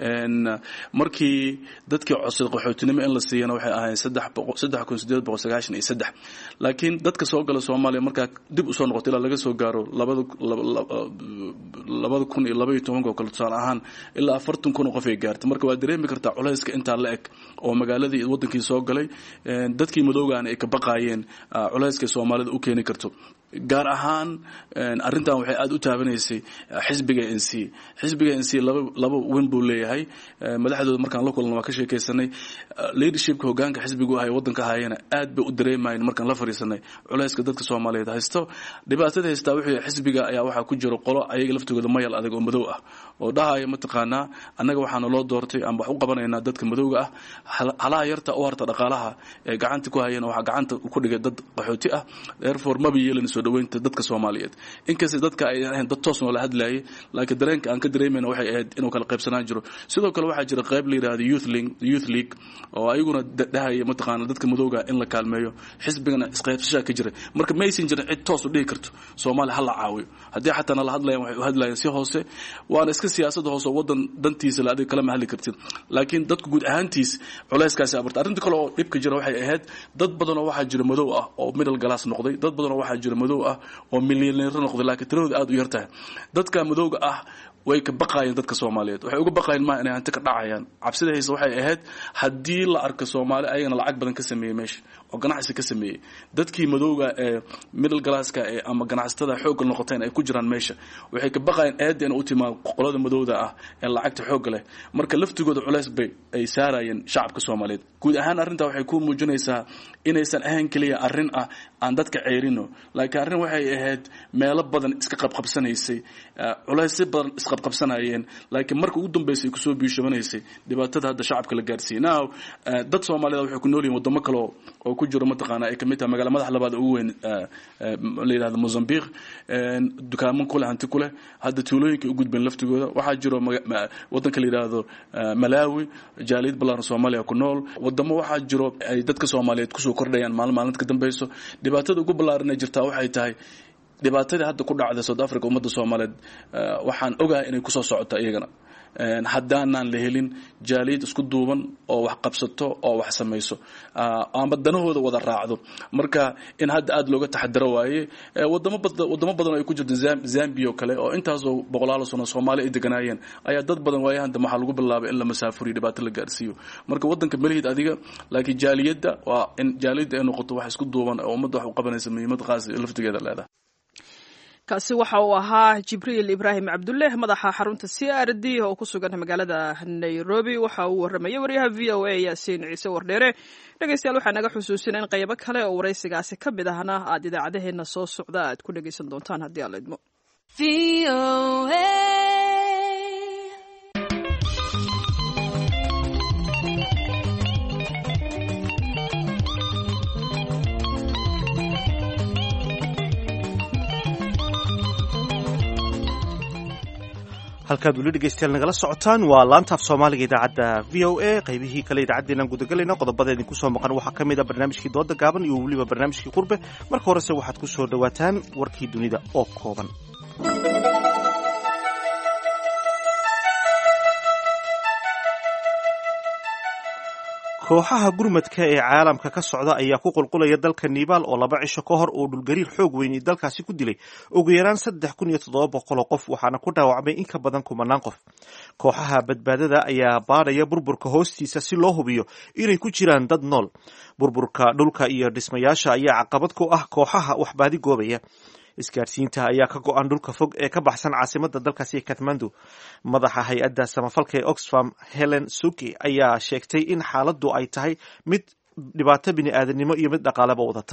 markii dadkii codsaday qaxootinimo in la siiyana waxay ahayn saddex boqol saddex kun sideed boqol sagaashan iyo saddex laakiin dadka soo gala soomaaliya markaa dib usoo noqoto ilaa laga soo gaaro labada labada kun iyo laba iyo tobanka oo kale tusaale ahaan ilaa afartan kun oo qof ay gaartay marka waa dareemi kartaa culayska intaa la eg oo magaaladii wadankii soo galay dadkii madoogaana ay ka baqaayeen culayska soomaalida u keeni karto gaar ahaan arrintan waxay aada u taabanaysay xisbiga n c xisbiga n c laba laba wen buu leeyahay madaxdooda markaan la kulanna waa ka sheekaysanay leadershipka hogaanka xisbigu ahay waddanka hayana aad bay u dareemayeen markaan la fariisanay culayska dadka soomaaliyeed haysto dhibaatada haystaa wuxuu xisbiga ayaa waxaa ku jiro qolo ayaga laftigooda mayal adag oo madow ah oo dhahaya mataqaanaa annaga waxaana loo doortay amba wax u qabanaynaa dadka madowga ah halaha yarta u harta dhaqaalaha ee gacanta ku hayana waxaa gacanta ku dhigay dad qaxooti ah therefore maba yeelin soo dhaweynta dadka soomaaliyeed inkasta dadka ay ahayn dad toos noola hadlayay laakiin dareenka aan ka dareemayna waxay ahayd inuu kala qaybsanaan jiro sidoo kale waxaa jira qayb la yidhahda youth league youth league oo ayaguna dhahaya mataqaana dadka madowga in la kaalmeeyo xisbigana isqaybsashaa ka jira marka maysan jirin cid toos u dhihi karto soomaaliya ha la caawiyo haddii xataa nala hadlayan waxay u hadlayaan si hoose waana iska siyaasada hoose oo wadan dantiisa la adiga kalama hadli kartid laakiin dadku guud ahaantiis culayskaasi abarta arrinta kale oo dhibka jira waxay ahayd dad badanoo waxaa jira madow ah oo middle glass noqday dad badanoo waxaa jira madow ah oo milyaneero noqday laakiin tiradooda aada u yar tahay dadka madowga ah way ka baqaayeen dadka soomaaliyeed waxay uga baqaayeen maa inay hanti ka dhacayaan cabsida hayse waxay ahayd haddii la arko soomaali ayagana lacag badan ka sameeyey meesha oo ganacsi ka sameeyey dadkii madowga ee middle glasska ee ama ganacsatada xoogga noqoteen ay ku jiraan meesha waxay ka baqaayeen eedda in u timaa qolada madowda ah ee lacagta xoogga leh marka laftigooda culays bay ay saarayeen shacabka soomaaliyeed guud ahaan arrintaa waxay ku muujinaysaa inaysan ahayn keliya arrin ah aan dadka ceyrino laakiin arrin waxay ahayd meelo badan iska qabqabsanaysay culaysyo badan isqabqabsanayeen laakiin marka ugu dambeysay ay kusoo biishobanaysay dhibaatada hadda shacabka la gaarsiiyey now dad soomaaliyed waxay ku nool yihin wadamo kale oo ku jiro mataqaana ay kamid tahay magala madax labaad ugu weyn la yidhahdo mozambique dukaamo kuleh hanti kuleh hadda tuulooyinka u gudbeen laftigooda waxaa jiro wadanka la yidhaahdo malawi jaaliyad ballaaran soomaaliya ku nool wadamo waxaa jiro ay dadka soomaaliyeed kusoo kordhayaan maalin maalinta ka dambeyso dhibaatada ugu ballaaran ee jirtaa waxay tahay dhibaatadii hadda ku dhacda south africa ummadda soomaaliyeed waxaan ogahay inay kusoo socoto iyagana haddaanaan la helin jaaliyad isku duuban oo wax qabsato oo wax samayso ama danahooda wada raacdo marka in hadda aada looga taxadaro waaye wadamo wadamo badan oo ay ku jirto zambia oo kale oo intaasoo boqolaal sano soomaali ay deganaayeen ayaa dad badan waayahan dambe waxaa lagu bilaabay in la masaafuriyo dhibaato la gaarsiiyo marka wadanka melihid adiga laakiin jaaliyadda waa in jaaliyadda ay noqoto wax isku duuban oo ummadda wax u qabanaysa muhiimad qaas laftigeeda leedahay kaasi waxa uu ahaa jibriil ibraahim cabdulle madaxa xarunta c r d oo ku sugan magaalada nairobi waxa uu warramayay waryaha v o a yaasiin ciise wardheere dhegeystayaal waxaa naga xusuusina in qaybo kale oo waraysigaasi ka mid ahna aad idaacadaheena soo socda aad ku dhegeysan doontaan haddii aan la idmo halkaad weli dhegeystayaal nagala socotaan waa laanta af soomaaliga idaacadda v o a qaybihii kale idaacaddeenaan gudagelayna qodobada idinku soo maqan waxaa ka mid a barnaamijkii dooda gaaban iyo weliba barnaamijkii qurbe marka horese waxaad ku soo dhowaataan warkii dunida oo kooban kooxaha gurmadka ee caalamka ka socda ayaa ku qulqulaya dalka nibaal oo laba cisho ka hor uu dhulgariir xoog weyni dalkaasi ku dilay ugu yaraan saddex kun iyo toddoba boqol oo qof waxaana ku dhaawacmay in ka badan kumanaan qof kooxaha badbaadada ayaa baadhaya burburka hoostiisa si loo hubiyo inay ku jiraan dad nool burburka dhulka iyo dhismayaasha ayaa caqabad ku ah kooxaha waxbaadi goobaya isgaadhsiinta ayaa ka go-an dhulka fog ee ka baxsan caasimada dalkaasi katmandu madaxa hay-adda samafalka ee oxfam helen suki ayaa sheegtay in xaaladdu ay tahay mid dhibaato bini-aadanimo iyo mid dhaqaaleba wadata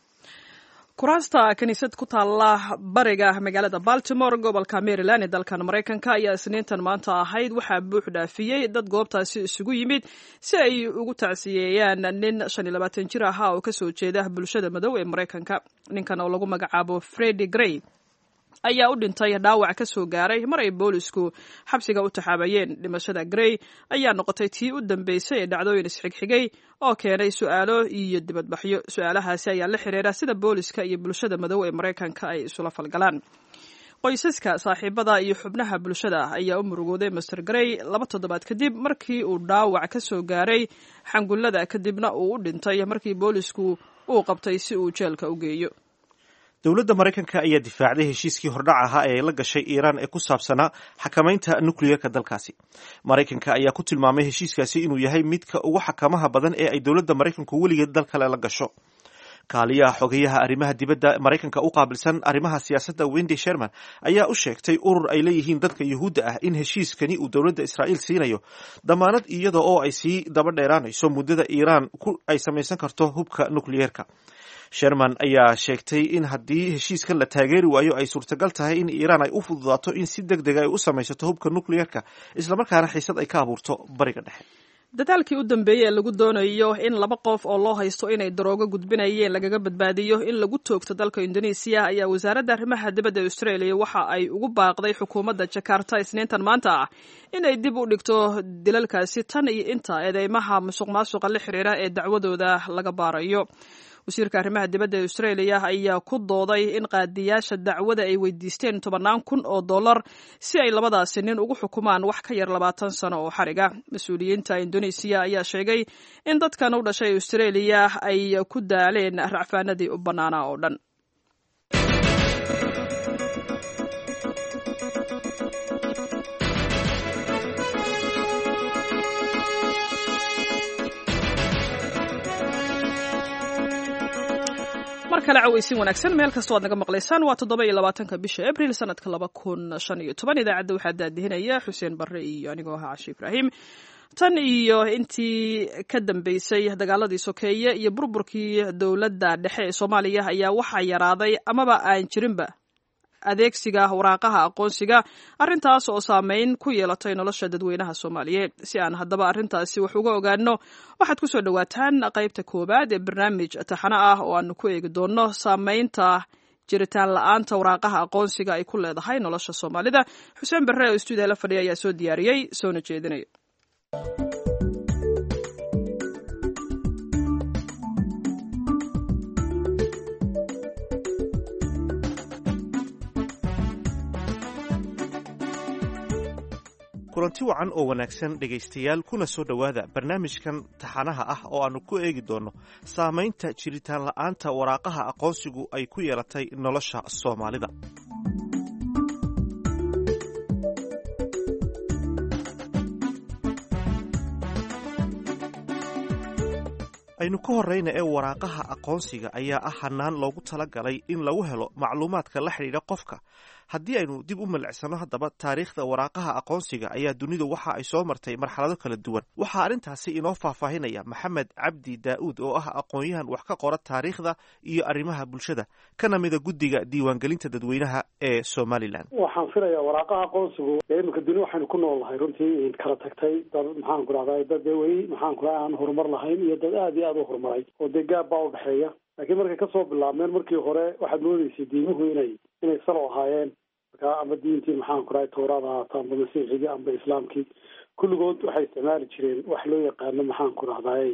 kuraasta kiniisad ku taalla bariga magaalada baltimore gobolka maryland ee dalkan maraykanka ayaa isniintan maanta ahayd waxaa buux dhaafiyey dad goobtaasi isugu yimid si ay ugu tacsiyeeyaan nin shan iyo labaatan jir ahaa oo kasoo jeeda bulshada madow ee maraykanka ninkan oo lagu magacaabo fredi grey ayaa u dhintay dhaawac ka soo gaaray mar ay boolisku xabsiga u taxaabayeen dhimashada grey ayaa noqotay tii u dambeysay ee dhacdooyin isxigxigay oo keenay su-aalo iyo dibadbaxyo su-aalahaasi ayaa la xiriira sida booliska iyo bulshada madow ee maraykanka ay isula falgalaan qoysaska saaxiibada iyo xubnaha bulshada ayaa u murugooday master grey laba toddobaad kadib markii uu dhaawac ka soo gaaray xangullada kadibna uu u dhintay markii boolisku uu qabtay si uu jeelka u geeyo dowladda maraykanka ayaa difaacday heshiiskii hordhac ahaa ee la gashay iiraan ee ku saabsanaa xakamaynta nukliyerka dalkaasi maraykanka ayaa ku tilmaamay heshiiskaasi inuu yahay midka ugu xakamaha badan ee ay dowladda maraykanku weligeed dal kale la gasho kaaliyaha xogeyaha arrimaha dibadda maraykanka u qaabilsan arrimaha siyaasadda wendy sherman ayaa u sheegtay urur ay leeyihiin dadka yuhuudda ah in heshiiskani uu dowladda israa'iil siinayo damaanad iyada oo ay sii daba dheeraanayso muddada iiraan ay samaysan karto hubka nukliyerka sherman ayaa sheegtay in haddii heshiiskan la taageeri waayo ay suurtagal tahay in iiraan ay u fududaato in si deg dega ay u samaysato hubka nukliyerka islamarkaana xiisad ay ka abuurto bariga dhexe dadaalkii u dambeeyey ee lagu doonayo in laba qof oo loo haysto inay daroogo gudbinayeen lagaga badbaadiyo in lagu toogto dalka indonesiya ayaa wasaaradda arrimaha dibadda australia waxa ay ugu baaqday xukuumadda jakarta isniintan maanta ah inay dib u dhigto dilalkaasi tan iyo inta eedeymaha musuq maasuqa la xiriira ee dacwadooda laga baarayo wasiirka arrimaha dibadda ee australia ayaa ku dooday in qaadiyaasha dacwada ay weydiisteen tobannaan kun oo dollar si ay labadaasi nin ugu xukumaan wax ka yar labaatan sano oo xariga mas-uuliyiinta indonesiya ayaa sheegay in dadkan u dhashay australia ay ku daaleen racfaanadii u bannaanaa oo dhan mar kale caweysin wanaagsan meel kastoo aad naga maqlaysaan waa toddoba iyo labaatanka bisha abril sanadka laba kun shan iyo toban idaacadda waxaa daadihinaya xuseen barre iyo anigoo ahaa cashi ibraahim tan iyo intii ka dambeysay dagaaladii sokeeye iyo burburkii dowladda dhexe ee soomaaliya ayaa waxaa yaraaday amaba aan jirinba adeegsiga waraaqaha aqoonsiga arrintaas oo saameyn ku yeelatay nolosha dadweynaha soomaaliyeed si aan haddaba arrintaasi wax uga ogaano waxaad ku soo dhowaataan qaybta koowaad ee barnaamij taxano ah oo aanu ku eegi doonno saameynta jiritaan la-aanta waraaqaha aqoonsiga ay ku leedahay nolosha soomaalida xuseen barre oo stuudiya la fadhiya ayaa soo diyaariyey soona jeedinaya kulanti wacan oo wanaagsan dhegaystayaal kuna soo dhowaada barnaamijkan taxanaha ah oo aannu ku eegi doonno saamaynta jiritaan la'aanta waraaqaha aqoonsigu ay ku yeelatay nolosha soomaalida aynu aynu ka horrayna ee waraaqaha aqoonsiga ayaa ah hannaan loogu talagalay in lagu helo macluumaadka la xidhiidha qofka haddii aynu dib u milicsano haddaba taariikhda waraaqaha aqoonsiga ayaa dunidu waxa ay soo martay marxalado kala duwan waxaa arrintaasi inoo faahfaahinaya maxamed cabdi daa'uud oo ah aqoon-yahan wax ka qora taariikhda iyo arrimaha bulshada kana mida guddiga diiwaangelinta dadweynaha ee somalilan waxaan filayaa waraaqaha aqoonsigu ee iminka duni waxaynu ku nool nahay runtii kala tagtay dad maxaan ku rahday dad dee weli maxaan ku raha aan horumar lahayn iyo dad aada iyo aada u horumaray oo dee gaab baa udhexeeya laakiin markay kasoo bilaabmeen markii hore waxaad moodeysay diimuhu inay inay salo ahaayeen markaa ama diintii maxaan ku rahay tawraad ahaato amba masiixigii amba islaamkii kulligood waxay isticmaali jireen wax loo yaqaano maxaan ku rahday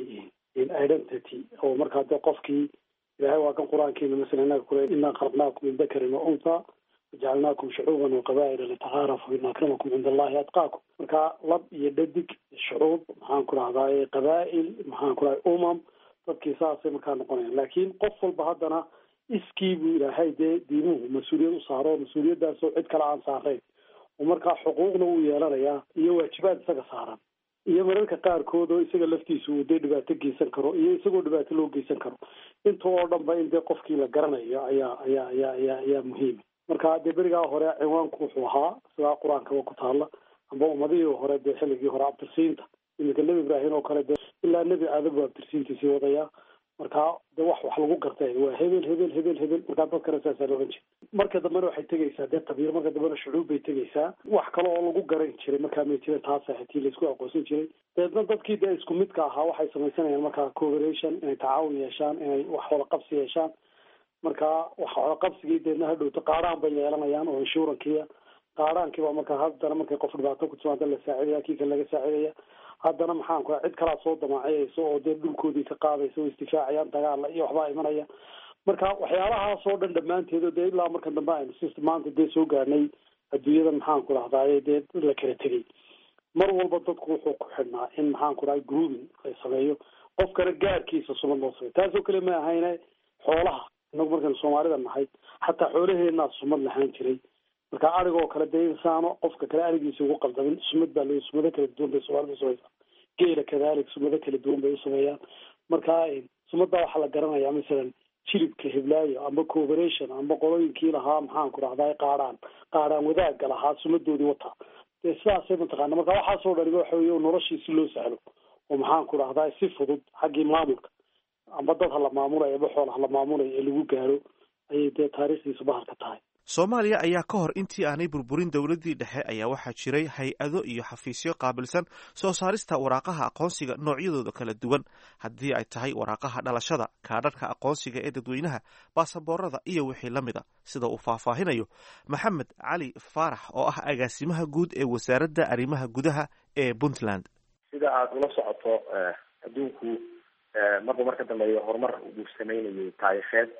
identity oo markaa dee qofkii ilahay waa kan qur-aankiina masala inaga kule inaa khalaqnaakum min dakarin wa untha wajacalnaakum shucuuban wa qabaa'ila litacaarafu ina akramakum cinda allahi atqaakum marka lab iyo dhadig shucuub maxaan ku rahdaye qabaa'il maxaan ku rahay umam dadkii saasay markaa noqonayan laakiin qof walba haddana iskii buu ilaahay dee diimuhu mas-uuliyad u saaro mas-uuliyaddaasoo cid kale aan saarayn oo markaa xuquuqna wuu yeelanayaa iyo waajibaad isaga saaran iyo mararka qaarkood oo isaga laftiisu uu dee dhibaato geysan karo iyo isagoo dhibaato loo geysan karo inta oo dhan ba in dee qofkii la garanayo ayaa ayaa ayaa ayaa ayaa muhiima marka dee berigaa hore ciwaanku wuxuu ahaa sidaa qur-aankaba ku taalla amba ummadihii hore dee xilligii hore abtirsiinta iminka nebi ibraahim oo kale dee ilaa nebi aadam buu abtirsiintiisii wadayaa marka de wax wax lagu gartay waa hebel hebel hebel hebel markaa dadkana saasaa la ohan jiray marka dambena waxay tegeysaa dee qabiil marka dambena shucuub bay tegeysaa wax kale oo lagu garan jiray markaa may jiren taasa xitii laisku aqoonsan jiray deedna dadkii dee isku midka ahaa waxay samaysanayaan markaa cooperation inay tacaawun yeeshaan inay wax wada qabsi yeeshaan markaa wax wada qabsigii deedna hadhowto qaaraan bay yeelanayaan oo inshurankiya qaaraankiiba markaa haddana markay qof dhibaato ku timaada la saacidaya kii kale laga saacidaya haddana maxaan ku cid kalaa soo damaaciyaysa oo dee dhulkoodii ka qaadaysa oo istifaacayaan dagaala iyo waxbaa imanaya marka waxyaalahaas oo dhan dhammaanteed dee ilaa marka dambe aynu si maanta dee soo gaarnay adduunyada maxaan ku rahdaye dee la kala tegay mar walba dadku wuxuu ku xidhnaa in maxaan ku rahay grooming la sameeyo qofkana gaarkiisa sumad loo sameyo taasoo kale ma ahayne xoolaha inagu markaynu soomaalida nahay xataa xoolaheenaa sumad lahaan jiray marka arigoo kale dee insaano qofka kale arigiisa ugu qaldamin sumad baa le sumado kala duwan bay soomaalida usamaysaa geela kadalik sumado kala duwan bay usameeyaan marka sumaddaa waxaa la garanayaa masalan jilibka hiblaayo amba cooperation amba qolooyinkii lahaa maxaan ku rahdaa qaadhaan qaadhaan wadaagga lahaa sumadoodii wataa dee sidaasay mataqaana marka waxaasoo dhaniba waxa wey noloshii si loo sahlo oo maxaan ku rahdaa si fudud xaggii maamulka amba dad ha la maamulayo amba xool ha la maamulayo ee lagu gaaro ayay dee taariikhdiisu bahalka tahay soomaaliya ayaa ka hor intii aanay burburin dowladdii dhexe ayaa waxaa jiray hay-ado iyo xafiisyo qaabilsan soo saarista waraaqaha aqoonsiga noocyadooda kala duwan haddii ay tahay waraaqaha dhalashada kaadharhka aqoonsiga ee dadweynaha baasaboorada iyo wixii la mida sida uu faahfaahinayo maxamed cali faarax oo ah agaasimaha guud ee wasaaradda arrimaha gudaha ee puntland sida aada ula socoto adduunku marba marka dambeeya horumar uu sameynayay taariikheed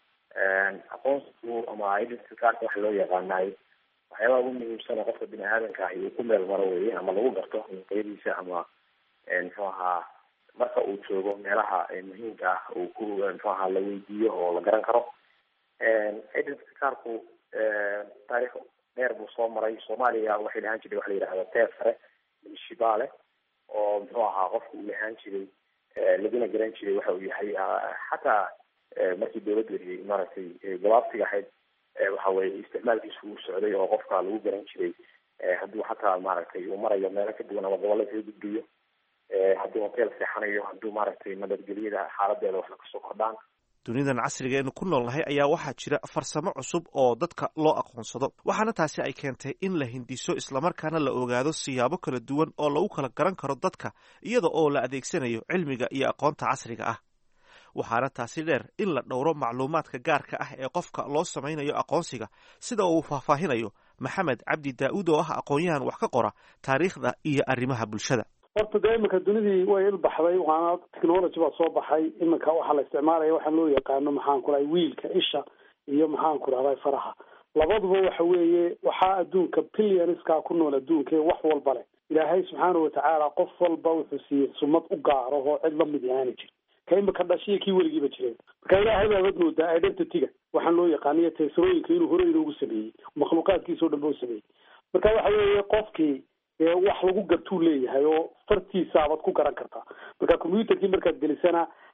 aqoonsigu ama identity cardka waxa loo yaqaanaay waxyaabaha ugu muhiimsan oo qofka bini aadanka ahi uu ku meel maro weye ama lagu garto qeyadiisa ama muxuu ahaa marka uu joogo meelaha muhiimka ah uu ku muxuu ahaa la weydiiyo oo la garan karo identity cardku taariikh dheer buu soo maray soomaaliya waxay lahaan jiray waxa la yidhahda teer sare shibaale oo muxuu ahaa qofka uu lahaan jiray laguna garan jiray waxa uu yahay xataa markii dawladdu maaragtay gabaabsiga ahayd waxa weye isticmaalkiisu uu socday oo qofka lagu garan jiray hadduu xataa maaragtay uu marayo meelo ka duwan ama gobolla kaga gudbiyo hadduu hotel seexanayo hadduu maaragtay nabadgelyada xaaladeeda wax kasoo kordhaan dunidan casriga eenu ku noolnahay ayaa waxaa jira farsamo cusub oo dadka loo aqoonsado waxaana taasi ay keentay in la hindiso islamarkaana la ogaado siyaabo kala duwan oo lagu kala garan karo dadka iyada oo la adeegsanayo cilmiga iyo aqoonta casriga ah waxaana taasi dheer in la dhowro macluumaadka gaarka ah ee qofka loo samaynayo aqoonsiga sida uu faahfaahinayo maxamed cabdi daa-uud oo ah aqoon-yahan wax ka qora taariikhda iyo arrimaha bulshada horta dee iminka dunidii way ilbaxday waana technology baa soo baxay iminka waxaa la isticmaalaya waxaan loo yaqaano maxaan ku dhahay wiilka isha iyo maxaan ku dhahday faraha labaduba waxa weeye waxaa adduunka billionskaa ku nool adduunka wax walba leh ilaahay subxaana watacaala qof walba wuxuu siiyey sumad u gaaro oo cid lamid aani jir ka imika dhashiya kii weligiiba jireen marka ilaahay baabad moodaa identityga waxaan loo yaqaaniyo teesarooyinka inuu hore inoogu sameeyey makhluuqaadkiisa o dhan ba u sameeyey marka waxa weeye qofkii wax lagu gartuu leeyahay oo fartiisaabaad ku garan kartaa marka combyuterkii markaad gelisana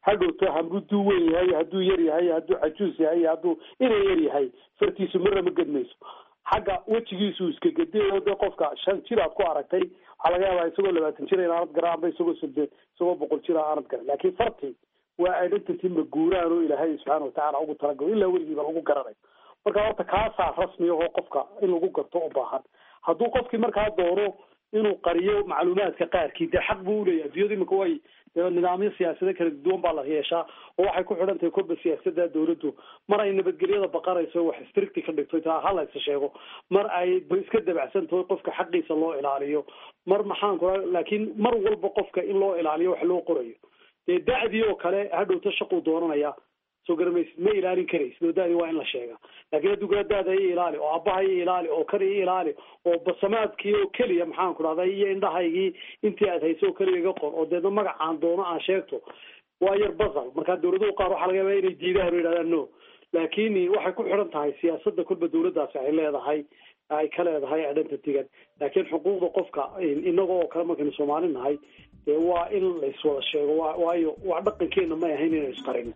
hadhowto hadduu weyn yahay hadduu yar yahay hadduu cajuus yahay hadduu ina yar yahay fartiisu marna ma gedmayso xagga wejigiisu iska gediyo dee qofka shan jir aad ku aragtay waxaa laga yaabaa isagoo labaatan jir in aanad garan amba isagoo soddon isagoo boqol jir aanad garan laakiin farti waa identity maguuraan oo ilaahay subxaana watacaala ugu talagalo ilaa weligiiba lagu garanayo marka horta kaasaa rasmi ahoo qofka in lagu garto u baahan hadduu qofkii markaa doono inuu qariyo macluumaadka qaarkii dee xaq buu uleeyahay adduunyadu imika way dee nidaamyo siyaasado kala duwan baa la yeeshaa oo waxay ku xidhan tahay kolba siyaasada dawladdu mar ay nabadgelyada baqanayso wax stricti ka dhigto taa ha laysa sheego mar ay iska dabacsan tahay qofka xaqiisa loo ilaaliyo mar maxaan ku laakiin mar walba qofka in loo ilaaliyo wax loo qorayo dee da'dii oo kale hadhowta shaquu doonanaya soo garamaysid ma ilaalin karaysid oo da'dii waa in la sheega laakiin hadduu kala daada i ilaali oo aabbaha i ilaali oo kan i ilaali oo basamaadkii oo keliya maxaan ku dhahday iyo indhahaygii intii aad hayso oo keliya iga qor oo deedna magacaan doono aan sheegto waa yar basal marka dawladuhu qaar waxaa laga yaabaa inay diidaan oo yidhahdaan no laakiin waxay ku xidhan tahay siyaasadda kolba dawladdaasi ay leedahay ay ka leedahay identitygan laakiin xuquuqda qofka inaga oo kale markaynu soomaali nahay dee waa in laiswada sheego wa waayo waa dhaqankeena may ahayn inaynu isqarino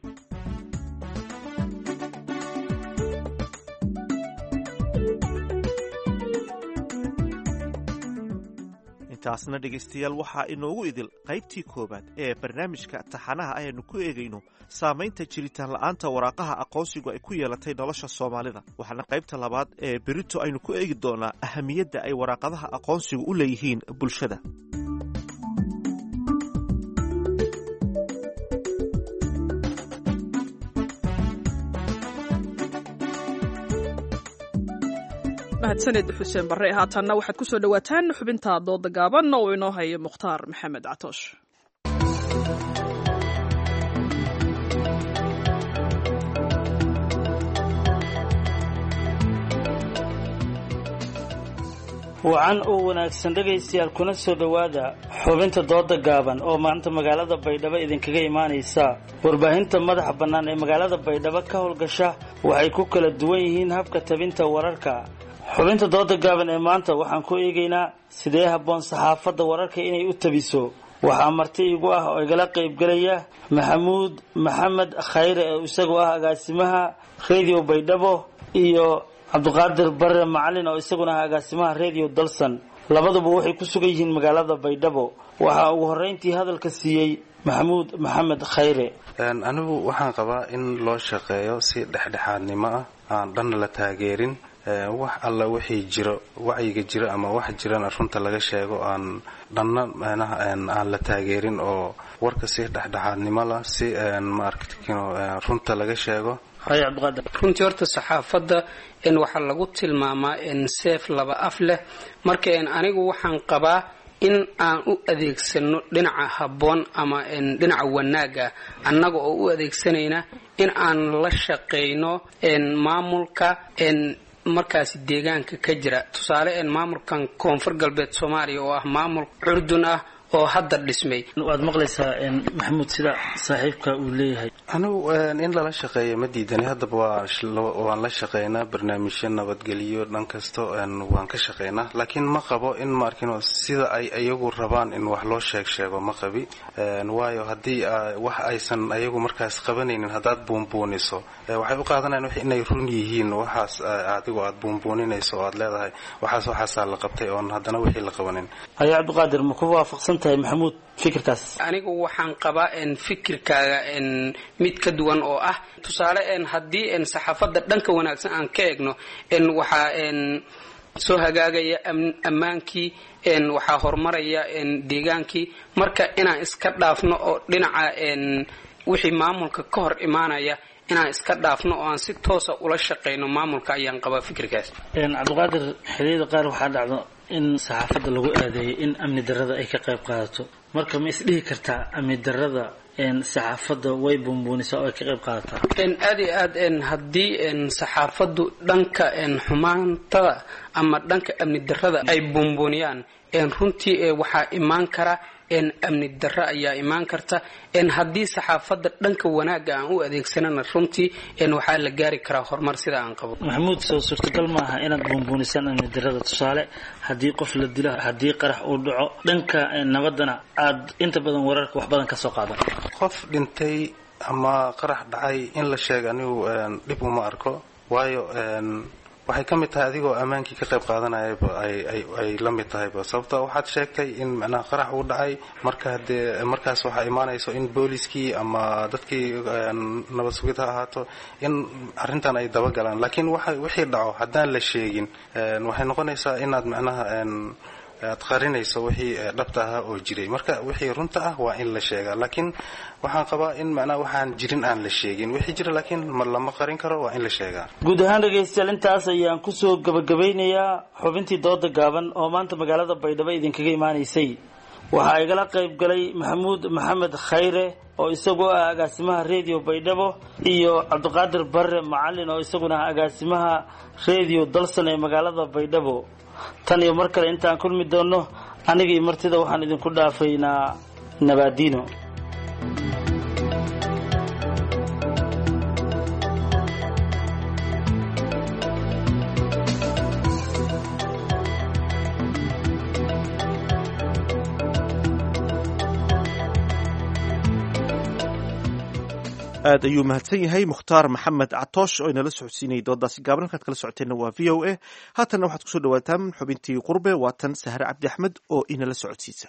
intaasna dhegaystayaal waxaa inoogu idil qaybtii koowaad ee barnaamijka taxanaha ayaynu ku eegayno saamaynta jiritaan la'aanta waraaqaha aqoonsigu ay ku yeelatay nolosha soomaalida waxaana qaybta labaad ee berito aynu ku eegi doonaa ahamiyadda ay waraaqadaha aqoonsigu u leeyihiin bulshada mahadsaned xuseen barre haatanna waxaad ku soo dhowaataan xubinta dooda gaaban oo inoo hayo mukhtaar maxamed catoosh wacan oo wanaagsan dhegaystayaal kuna soo dhowaada xubinta dooda gaaban oo maanta magaalada baydhabo idinkaga imaanaysa warbaahinta madaxa bannaan ee magaalada baydhabo ka howlgasha waxay ku kala duwan yihiin habka tabinta wararka xubinta dooda gaaban ee maanta waxaan ku eegaynaa sidee habboon saxaafadda wararka inay u tabiso waxaa marti igu ah oo igala qaybgelaya maxamuud maxamed khayre ee isagoo ah agaasimaha radio baydhabo iyo cabdiqaadir bare macalin oo isaguna ah agaasimaha radio dalsan labaduba waxay ku sugan yihiin magaalada baydhabo waxaa ugu horreyntii hadalka siiyey maxamuud maxamed khayre anigu waxaan qabaa in loo shaqeeyo si dhexdhexaadnimo ah aan dhanna la taageerin wax alla wixii jiro wacyiga jiro ama wax jirana runta laga sheego aan dhanna manaha aan la taageerin oo warka si dhexdhexaadnimo lah si maaragtino runta laga sheego runtii horta saxaafadda n waxaa lagu tilmaamaa n seef laba af leh marka n anigu waxaan qabaa in aan u adeegsano dhinaca habboon ama n dhinaca wanaaga annaga oo u adeegsanayna in aan la shaqayno n maamulka n markaasi deegaanka ka jira tusaale n maamulkan koonfur galbeed soomaaliya oo ah maamul curdun ah oo hadda dhismay waad maqlaysaa maxamuud sida saaxiibka uu leeyahay anigu in lala shaqeeyo ma diidani haddaba waan la shaqeynaa barnaamijyo nabadgelyo dhan kasto waan ka shaqeynaa laakiin ma qabo in maarkin sida ay iyagu rabaan in wax loo sheeg sheego ma qabi waayo haddii wax aysan ayagu markaas qabanaynin haddaad buunbuuniso waxay u qaadanayan inay run yihiin waxaas adigu aad buunbuuninayso oo aad leedahay waxaas waxaasaa la qabtay oon haddana wixii la qabanin haye cabdiqaadir ma ku waafaqsan tahay maxamuud fikirkaas anigu waxaan qabaa n fikirkaaga n mid ka duwan oo ah tusaale n haddii n saxaafadda dhanka wanaagsan aan ka eegno n waxaa n soo hagaagaya ammaankii n waxaa horumaraya n deegaankii marka inaan iska dhaafno oo dhinaca n wixii maamulka ka hor imaanaya inaan iska dhaafno oo aan si toosa ula shaqayno maamulka ayaan qabaa fikirkaas cabdiqaadir xiliyada qaar waxaa dhacdo in saxaafadda lagu aadeeyo in amni darrada ay ka qayb qaadato marka ma isdhihi kartaa amni darrada saxaafadda way buunbuunisaa oo ay ka qayb qaadataa aad iyo aad haddii saxaafaddu dhanka xumaantada ama dhanka amni darrada ay buunbuuniyaan runtii waxaa imaan kara amni darro ayaa imaan karta haddii saxaafadda dhanka wanaagga aan u adeegsanana runtii waxaa la gaari karaa horumar sida aan qabo maxamuud soo suurtagal maaha inaad buunbuunisaan amni darrada tusaale haddii qof la dilo haddii qarax uu dhaco dhanka nabaddana aad inta badan wararka wax badan ka soo qaadan qof dhintay ama qarax dhacay in la sheega anigu dhib uma arko waayo waxay ka mid tahay adigoo ammaankii ka qayb qaadanayaba ay la mid tahayba sababto waxaad sheegtay in macnaha qarax uu dhacay marka hadee markaas waxaa imaanayso in booliskii ama dadkii nabad sugid ha ahaato in arrintan ay dabagalaan laakiin wixii dhaco haddaan la sheegin waxay noqonaysaa inaad macnaha aad qarinayso wixii dhabta ahaa oo jiray marka wixii runta ah waa in la sheegaa laakiin waxaan qabaa in macnaha waxaan jirin aan la sheegin wixii jira laakiin ma lama qarin karo waa in la sheegaa guud ahaan dhegaystayaal intaas ayaan kusoo gabagabeynayaa xubintii dooda gaaban oo maanta magaalada baydhabo idinkaga imaanaysay waxaa igala qayb galay maxamuud maxamed khayre oo isagoo ah agaasimaha redio baydhabo iyo cabdiqaadir barre macalin oo isaguna ah agaasimaha redio dalsan ee magaalada baydhabo tan iyo mar kale intaan kulmi doonno aniga iyo martida waxaan idinku dhaafaynaa nabaadiino aad ayuu mahadsan yahay mukhtaar maxamed catoosh oo inala socodsiinayay doodaasi gaaban halkaad kala socoteenna waa v o a haatanna waxaad kusoo dhawaataan xubintii qurbe waa tan sahre cabdi axmed oo inala socodsiisa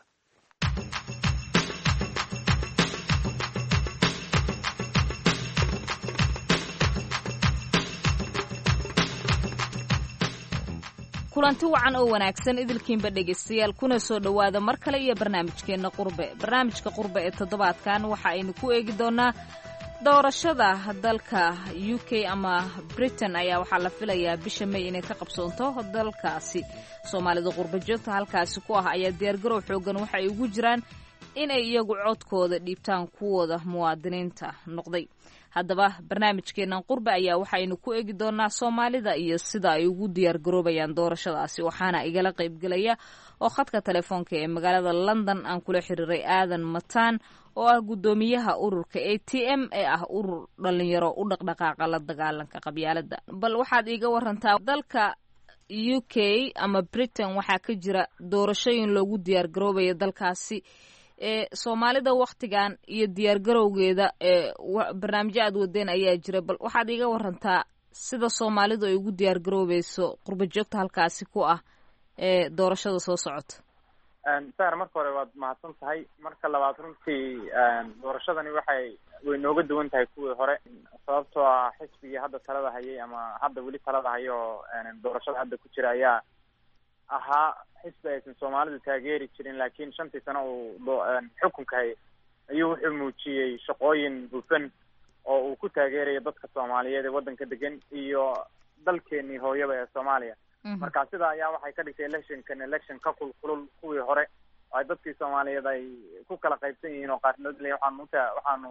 kulanti wacan oo wanaagsan idilkiinba dhegaystayaal kuna soo dhowaada mar kale iyo barnaamijkeenna qurbe barnaamijka qurbe ee toddobaadkan waxa aynu ku eegi doonaa doorashada dalka u k ama britain ayaa waxaa la filayaa bisha may inay ka qabsoonto dalkaasi soomaalida qurba joogta halkaasi ku ah ayaa diyaargarow xoogan waxa ay ugu jiraan inay iyagu codkooda dhiibtaan kuwooda muwaadiniinta noqday haddaba barnaamijkeennan qurbe ayaa waxaynu ku eegi doonaa soomaalida iyo sida ay ugu diyaargaroobayaan doorashadaasi waxaana igala qaybgelaya oo khadka telefoonka ee magaalada london aan kula xiriiray aadan mataan oo ah guddoomiyaha ururka a t m ee ah urur dhalinyaro u dhaqdhaqaaqa la dagaalanka qabyaalada bal waxaad iiga warantaa dalka u k ama britain waxaa ka jira doorashooyin loogu diyaargaroobaya dalkaasi ee soomaalida waktigan iyo diyaargarowgeeda ee barnaamijyo aad wadeen ayaa jira bal waxaad iiga warantaa sida soomaalidu ay ugu diyaargaroobayso qurba joogta halkaasi ku ah ee doorashada soo socota sar marka hore waad mahadsan tahay marka labaad runtii doorashadani waxay way nooga duwan tahay kuwii hore sababtoo ah xisbigii hadda talada hayay ama hadda weli talada hayo oo doorashada hadda ku jira ayaa ahaa xisbi aysan soomaalidu taageeri jirin laakiin shantii sano uu xukunka hayay ayuu wuxuu muujiyey shaqooyin hufan oo uu ku taageerayo dadka soomaaliyeed ee waddanka degan iyo dalkeenii hooyaba ee soomaaliya marka sidaa ayaa waxay ka dhigtay electionkan election ka kulkulul kuwii hore oo ay dadkii soomaaliyeed ay ku kala qaybsan yihiin oo qaarkood le waxaanu uta waxaanu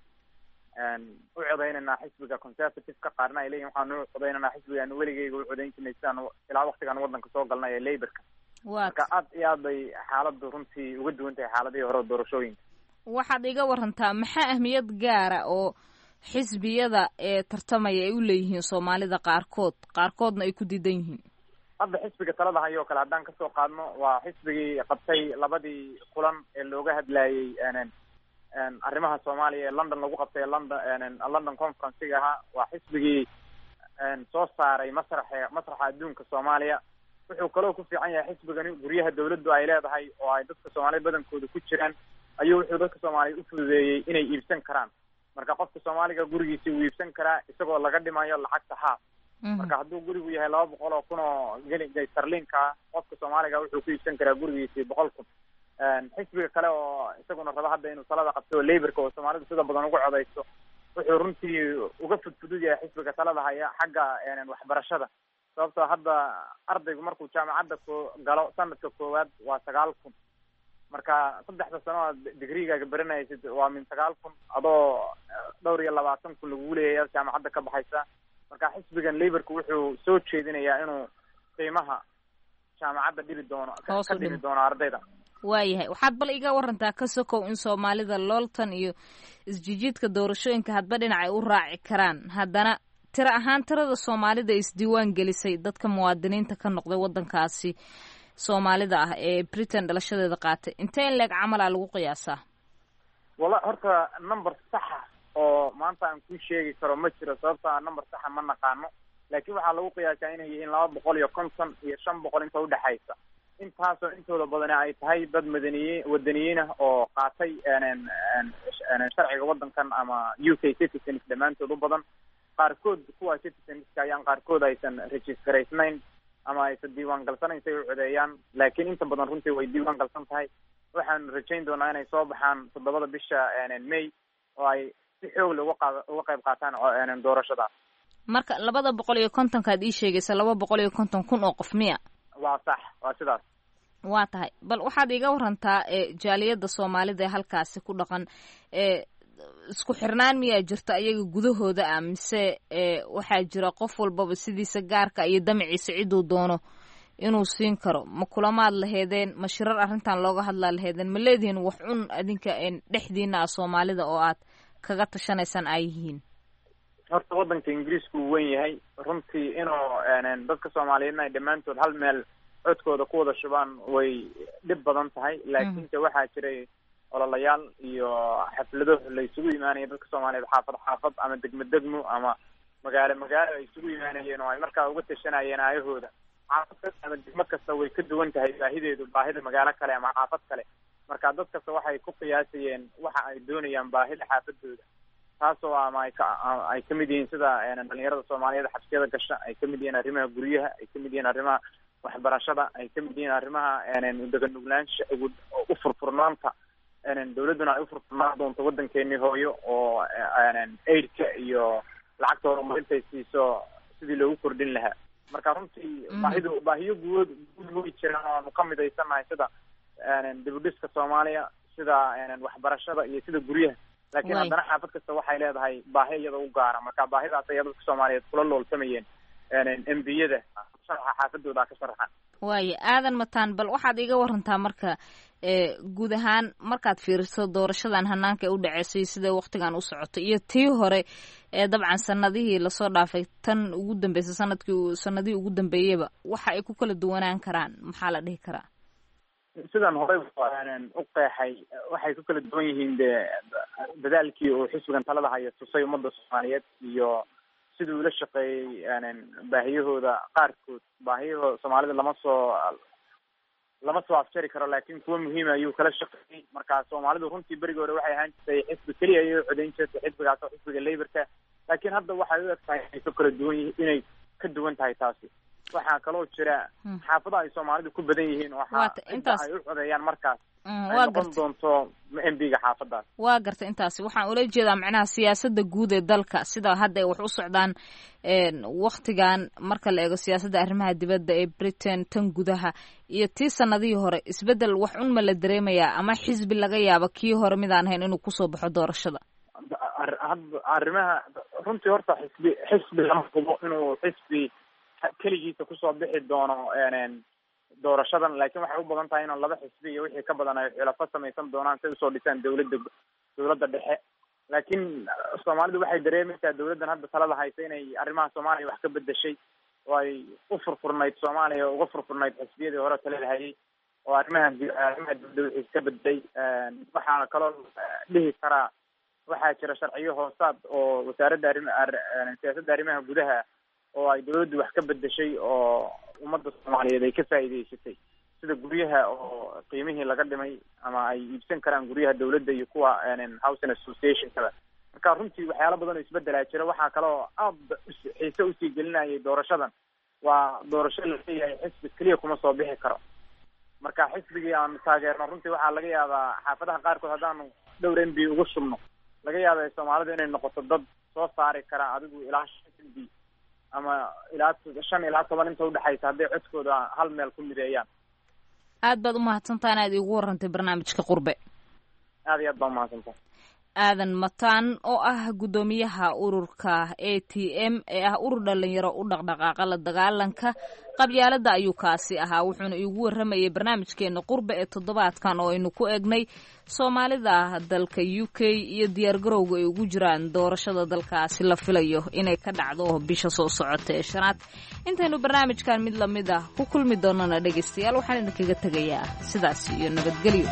u codaynanaa xisbiga conservative-ka qaarna ay leeyihin waxaanu u codaynanaa xisbigaanu weligeyga u codayn jirnay sidaanu ilaa waktigaan waddanka soo galnay ee laborka marka aad iyo aad bay xaaladdu runtii uga duwan tahay xaaladihii hore doorashooyinka waxaad iga warantaa maxaa ahmiyad gaara oo xisbiyada ee tartamaya ay u leeyihiin soomaalida qaarkood qaarkoodna ay ku diidan yihiin hadda xisbiga talada hayo o kale haddaan kasoo qaadno waa xisbigii qabtay labadii kulan ee looga hadlayey arrimaha soomaaliya ee london lagu qabtay london london conferencega ahaa waa xisbigii soo saaray masraxe masraxa adduunka soomaaliya wuxuu kaloo ku fiican yahay xisbigani guryaha dawladdu ay leedahay oo ay dadka soomaaliyed badankooda ku jiraan ayuu wuxuu dadka soomaaliyeed u fududeeyey inay iibsan karaan marka qofka soomaaliga gurigiisi uu iibsan karaa isagoo laga dhimayo lacagta haaf marka hadduu gurigu yahay laba boqol oo kun oo geli sarliinka qofka soomaaliga wuxuu ku iibsan karaa gurigiisi boqol kun xisbiga kale oo isaguna raba hadda inuu talada qabto oo laborka oo soomaalidu sida badan uga codayso wuxuu runtii uga fudfudud yahay xisbiga talada haya xagga waxbarashada sababtoo hadda ardaygu markuu jaamacadda ko galo sanadka koowaad waa sagaal kun marka saddexda sano aad digriigaaga baranaysid waa min sagaal kun adoo dhowr iyo labaatan kun lagugu leeyahay ad jaamacadda ka baxaysa marka xisbigan laborka wuxuu soo jeedinayaa inuu qiimaha jaamacadda dhibi doono ka dhibi doono ardayda waayahay waxaad bal iga warantaa ka sokow in soomaalida looltan iyo isjijiidka doorashooyinka hadba dhinac ay u raaci karaan haddana tiro ahaan tirada soomaalida isdiiwaan gelisay dadka muwaadiniinta ka noqday wadankaasi soomaalida ah ee britain dhalashadeeda qaatay intee in leeg camalaa lagu qiyaasaa wala horta number saxa oo maanta aan ku sheegi karo ma jiro sababto a number saxa ma naqaano laakiin waxaa lagu qiyaasaa inay yihiin laba boqol iyo konton iyo shan boqol inta udhexaysa intaasoo intooda badani ay tahay dad madaniyiin wadaniyiin ah oo qaatay sharciga wadankan ama u k citizens dhammaantood u badan qaarkood kuwa citizenska ayaan qaarkood aysan registraysnayn ama aysan diiwaan galsanayn si ay u codeeyaan laakiin inta badan runtii way diiwaan galsan tahay waxaan rajayn doonaa inay soo baxaan toddobada bisha may oo ay si xoogle uga qaad uga qayb qaataan doorashadaas marka labada boqol iyo kontonkaad ii sheegaysa laba boqol iyo konton kun oo qof miya waa sax waa sidaas waa tahay bal waxaad iga warantaa jaaliyadda soomaalida ee halkaasi ku dhaqan e isku xirnaan miyaa jirta iyaga gudahooda ah mise waxaa jira qof walbaba sidiisa gaarka iyo damaciisa ciduu doono inuu siin karo ma kulamaad laheedeen ma shirar arrintan looga hadlaa laheedeen ma leedihiin wax cun adinka dhexdiina ah soomaalida oo aad kaga tashanaysaan ay yihiin horta waddanka ingiriisku uu wen yahay runtii inuu dadka soomaaliyeedna ay dhammaantood hal meel codkooda ku wada shubaan way dhib badan tahay laakiinse waxaa jiray ololayaal iyo xaflado la isugu imaanaya dadka soomaaliyeed xaafad xaafad ama degmo degmo ama magaalo magaalo ay isugu imaanayeen oo ay markaa uga tashanayeen aayahooda xaafad kasta ama degmo kasta way ka duwan tahay baahideedu baahida magaalo kale ama xaafad kale marka dad kasta waxay ku qiyaasayeen waxa ay doonayaan baahida xaafadooda taasoo ama ay ka ay kamid yihiin sida dhalinyarada soomaaliyeed xabsiyada gasha ay kamid yihiin arrimaha guryaha ay kamid yihiin arrimaha waxbarashada ay kamid yihiin arrimaha udeganuglaansha u furfurnaanta dawladduna ay ufurfurnaan doonto waddankeenii hooyo oo aidka iyo lacagta horumarintay siiso sidii loogu kordhin lahaa marka runtii baahidu baahiyo guud guud way jiraan oo aanu ka midaysanahay sida dibudhiska soomaaliya sida waxbarashada iyo sida guryaha laakiin haddana xaafad kasta waxay leedahay baahi iyada u gaara marka baahidaas ayaa dadka soomaaliyeed kula loolsamayeen embiyada sharaxa xaafadooda ka sharaxan waayo aadan mataan bal waxaad iga warantaa marka guud ahaan markaad fiiriso doorashadan hanaanka ee u dhaceysay sida waktigan u socotay iyo tii hore ee dabcan sanadihii lasoo dhaafay tan ugu dambeysay sanadkii sanadihii ugu dambeeyaba waxa ay ku kala duwanaan karaan maxaa la dhihi karaa sidan horey u qeexay waxay ku kala duwan yihiin de dadaalkii uu xisbigan talada haya tusay ummadda soomaaliyeed iyo siduu ula shaqeeyey baahiyahooda qaarkood baahiyahooda soomaalida lama soo lama soo afjari karo laakiin kuwa muhiima ayuu kala shaqeeyey marka soomaalidu runtii berigi hore waxay ahaan jirtay xisbi keliya ayay codayn jirtay xisbigaas oo xisbiga laborka laakiin hadda waxay u eg tahay inay ka kala duwan yihiin inay ka duwan tahay taasi waxaa kaloo jira xaafadaha ay soomaalidu ku badan yihiin waxa inta ay u codeeyaan markaas ay noqon doonto mbiga xaafadaas waa garta intaasi waxaan ula jeedaa macnaha siyaasada guud ee dalka sida hadda ay wax u socdaan waktigan marka la eego siyaasadda arrimaha dibadda ee britain tan gudaha iyo tii sanadihii hore isbedel wax un ma la dareemayaa ama xisbi laga yaabo kii hore midaan ahayn inuu kusoo baxo doorashada arrimaha runtii horta xisbi xisbi lama hubo inuu xisbi keligiisa kusoo bixi doono doorashadan laakiin waxay u badan tahay inaan laba xisbi iyo wixii ka badan ay xilafo samaysan doonaan si usoo dhisaan dawladda dawladda dhexe laakiin soomaalidu waxay dareemaysaa dawladdan hadda talada haysa inay arrimaha soomaaliya wax ka bedeshay oo ay u furfurnayd soomaaliya uga furfurnayd xisbiyadii hore talada hayay oo arrimaha arrimaha dawladda wixii ka bedelay waxaa kaloo dhihi karaa waxaa jira sharciyo hoosaad oo wasaaradda arrim siyaasadda arrimaha gudaha oo ay dawladdu wax ka bedeshay oo ummadda soomaaliyeed ay ka faa'iidaysatay sida guryaha oo qiimihii laga dhimay ama ay iibsan karaan guryaha dawladda iyo kuwa housing associationkada marka runtii waxyaalo badan oo isbedelaa jira waxaa kaloo aada xiise usii gelinayay doorashadan waa doorasho laleeyahay xisbi keliya kuma soo bixi karo marka xisbigii aanu taageerno runtii waxaa laga yaabaa xaafadaha qaarkood haddaanu dhowr m b uga shubno laga yaaba soomaalidu inay noqoto dad soo saari kara adigu ilaa shan m b ama ilaa shan ilaa toban inta udhexaysa hadday codkooda hal meel ku mideeyaan aad baad umahadsantaa inaad iigu warantay barnaamijka qurbe aad iyo aad baa umahadsantaa aadan mataan oo ah guddoomiyaha ururka a t m ee ah urur dhalinyaro u dhaqdhaqaaqa la dagaalanka qabyaalada ayuu kaasi ahaa wuxuuna iigu waramayay barnaamijkeena qurbe ee toddobaadkan oo aynu ku eegnay soomaalida dalka u k iyo diyaargarowga ay ugu jiraan doorashada dalkaasi la filayo inay ka dhacdo bisha soo socota ee shanaad intaynu barnaamijkan mid lamid ah ku kulmi doonana dhegaystayaal waxaan idinkaga tegayaa sidaas iyo nabadgelyo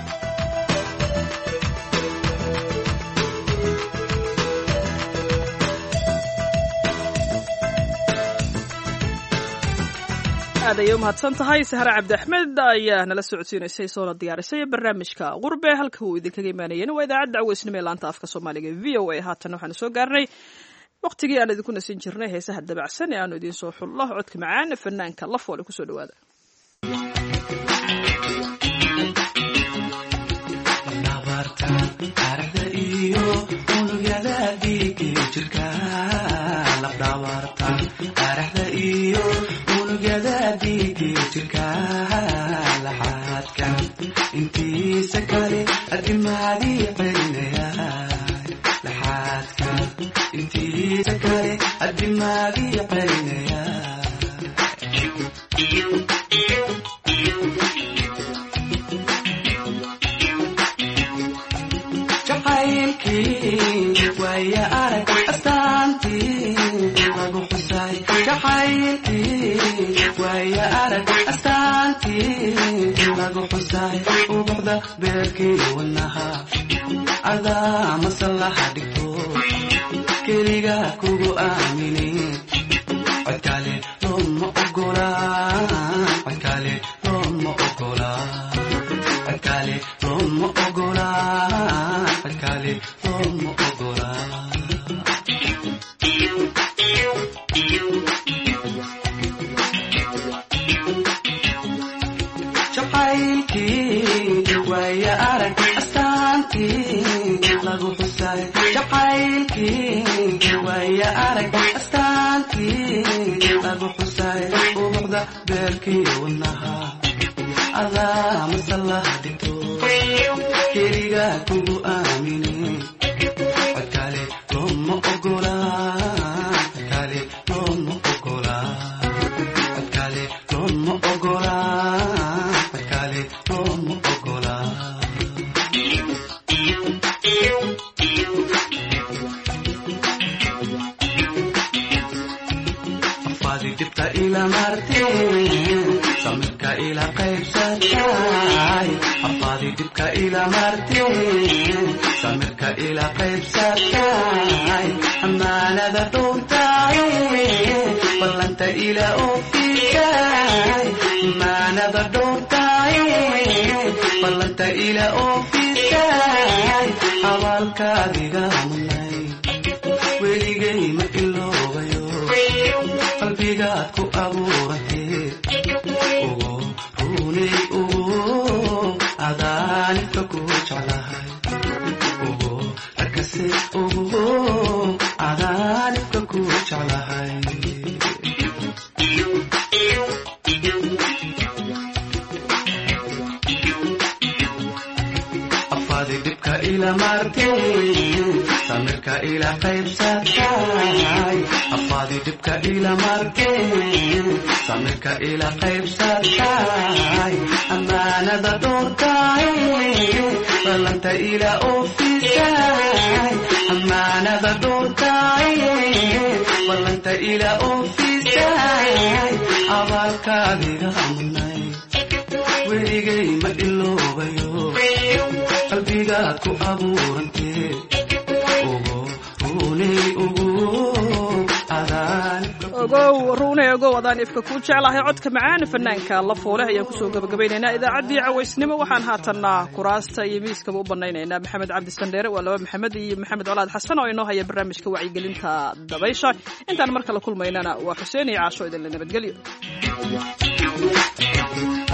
aad ayay u mahadsan tahay sahre cabdi axmed ayaa nala socodsiinaysay soona diyaarisay barnaamijka qurbe halka uu idinkaga imaanayeen waa idaacadda caweysnimo ee laanta afka soomaaliga v o a haatan waxaanu soo gaarnay waqtigii aan idinku nasin jirnay heesaha dabacsan ee aanu idiin soo xullo codka macaan fanaanka lafoole kusoo dhawaada intiisa kale adimaadii celinaya laxaadka intiisa kale adimaadii celinaya jacaylkii waaya arag astaantii lagu xusay jacaylkii waaya arag astaantii lagu xusay ubuxda beerkii wanaha adaa masallaha dhigto keliga kugu aaminin codkale looma ogola codkale looma ogola codkale looma ogola codkale looma ogola jacaylkii waaya arag astaantii lagu xusay jacaylkii waaya arag astaantii lagu xusay ubuxda beerkii wanaha adaa masallaha dhigto keliga kugu aaminin codkale looma ogola codkale looma ogola codkale looma ogola codkale looma ogola afaadi dibta ila marteen samirka ila qaybsatay afaadi dibka ila marteen samirka ila qaybsatay amaanada dhuntay ballanta ila ofisay amaanada dhuntay ballanta ila ofisay abaalkaadiga munay weligay ma iloobayo qalbigaad ku abuuratee ugu runay ugu adaanibka ku jeclahay ugu arkase ugu adaanibka ku jeclahay afaadi dhibka ila marteen samirka ila qaybsatay afaadi dhibka ila marteen samirka ila qaybsatay amaanada dhowrtay ballanta ila ofisay amaanada dhowrtay ballanta ila ofisay abaalkaadiga munay weligay ma iloobayo qalbigaad ku abuurantee ugu runay ugu ogow ruunay ogow adaan ifka kuu jeclahay codka macaan fanaanka la foole ayaan kusoo gabagabaynaynaa idaacaddii cawaysnimo waxaan haatanna kuraasta iyo miiskaba u banaynaynaa maxamed cabdi sandheere waa laba maxamed iyo maxamed colaad xasan oo inoo haya barnaamijka wacyigelinta dabaysha intaan mar kale kulmaynana waa xuseen iyo caasho idinla nabadgelyo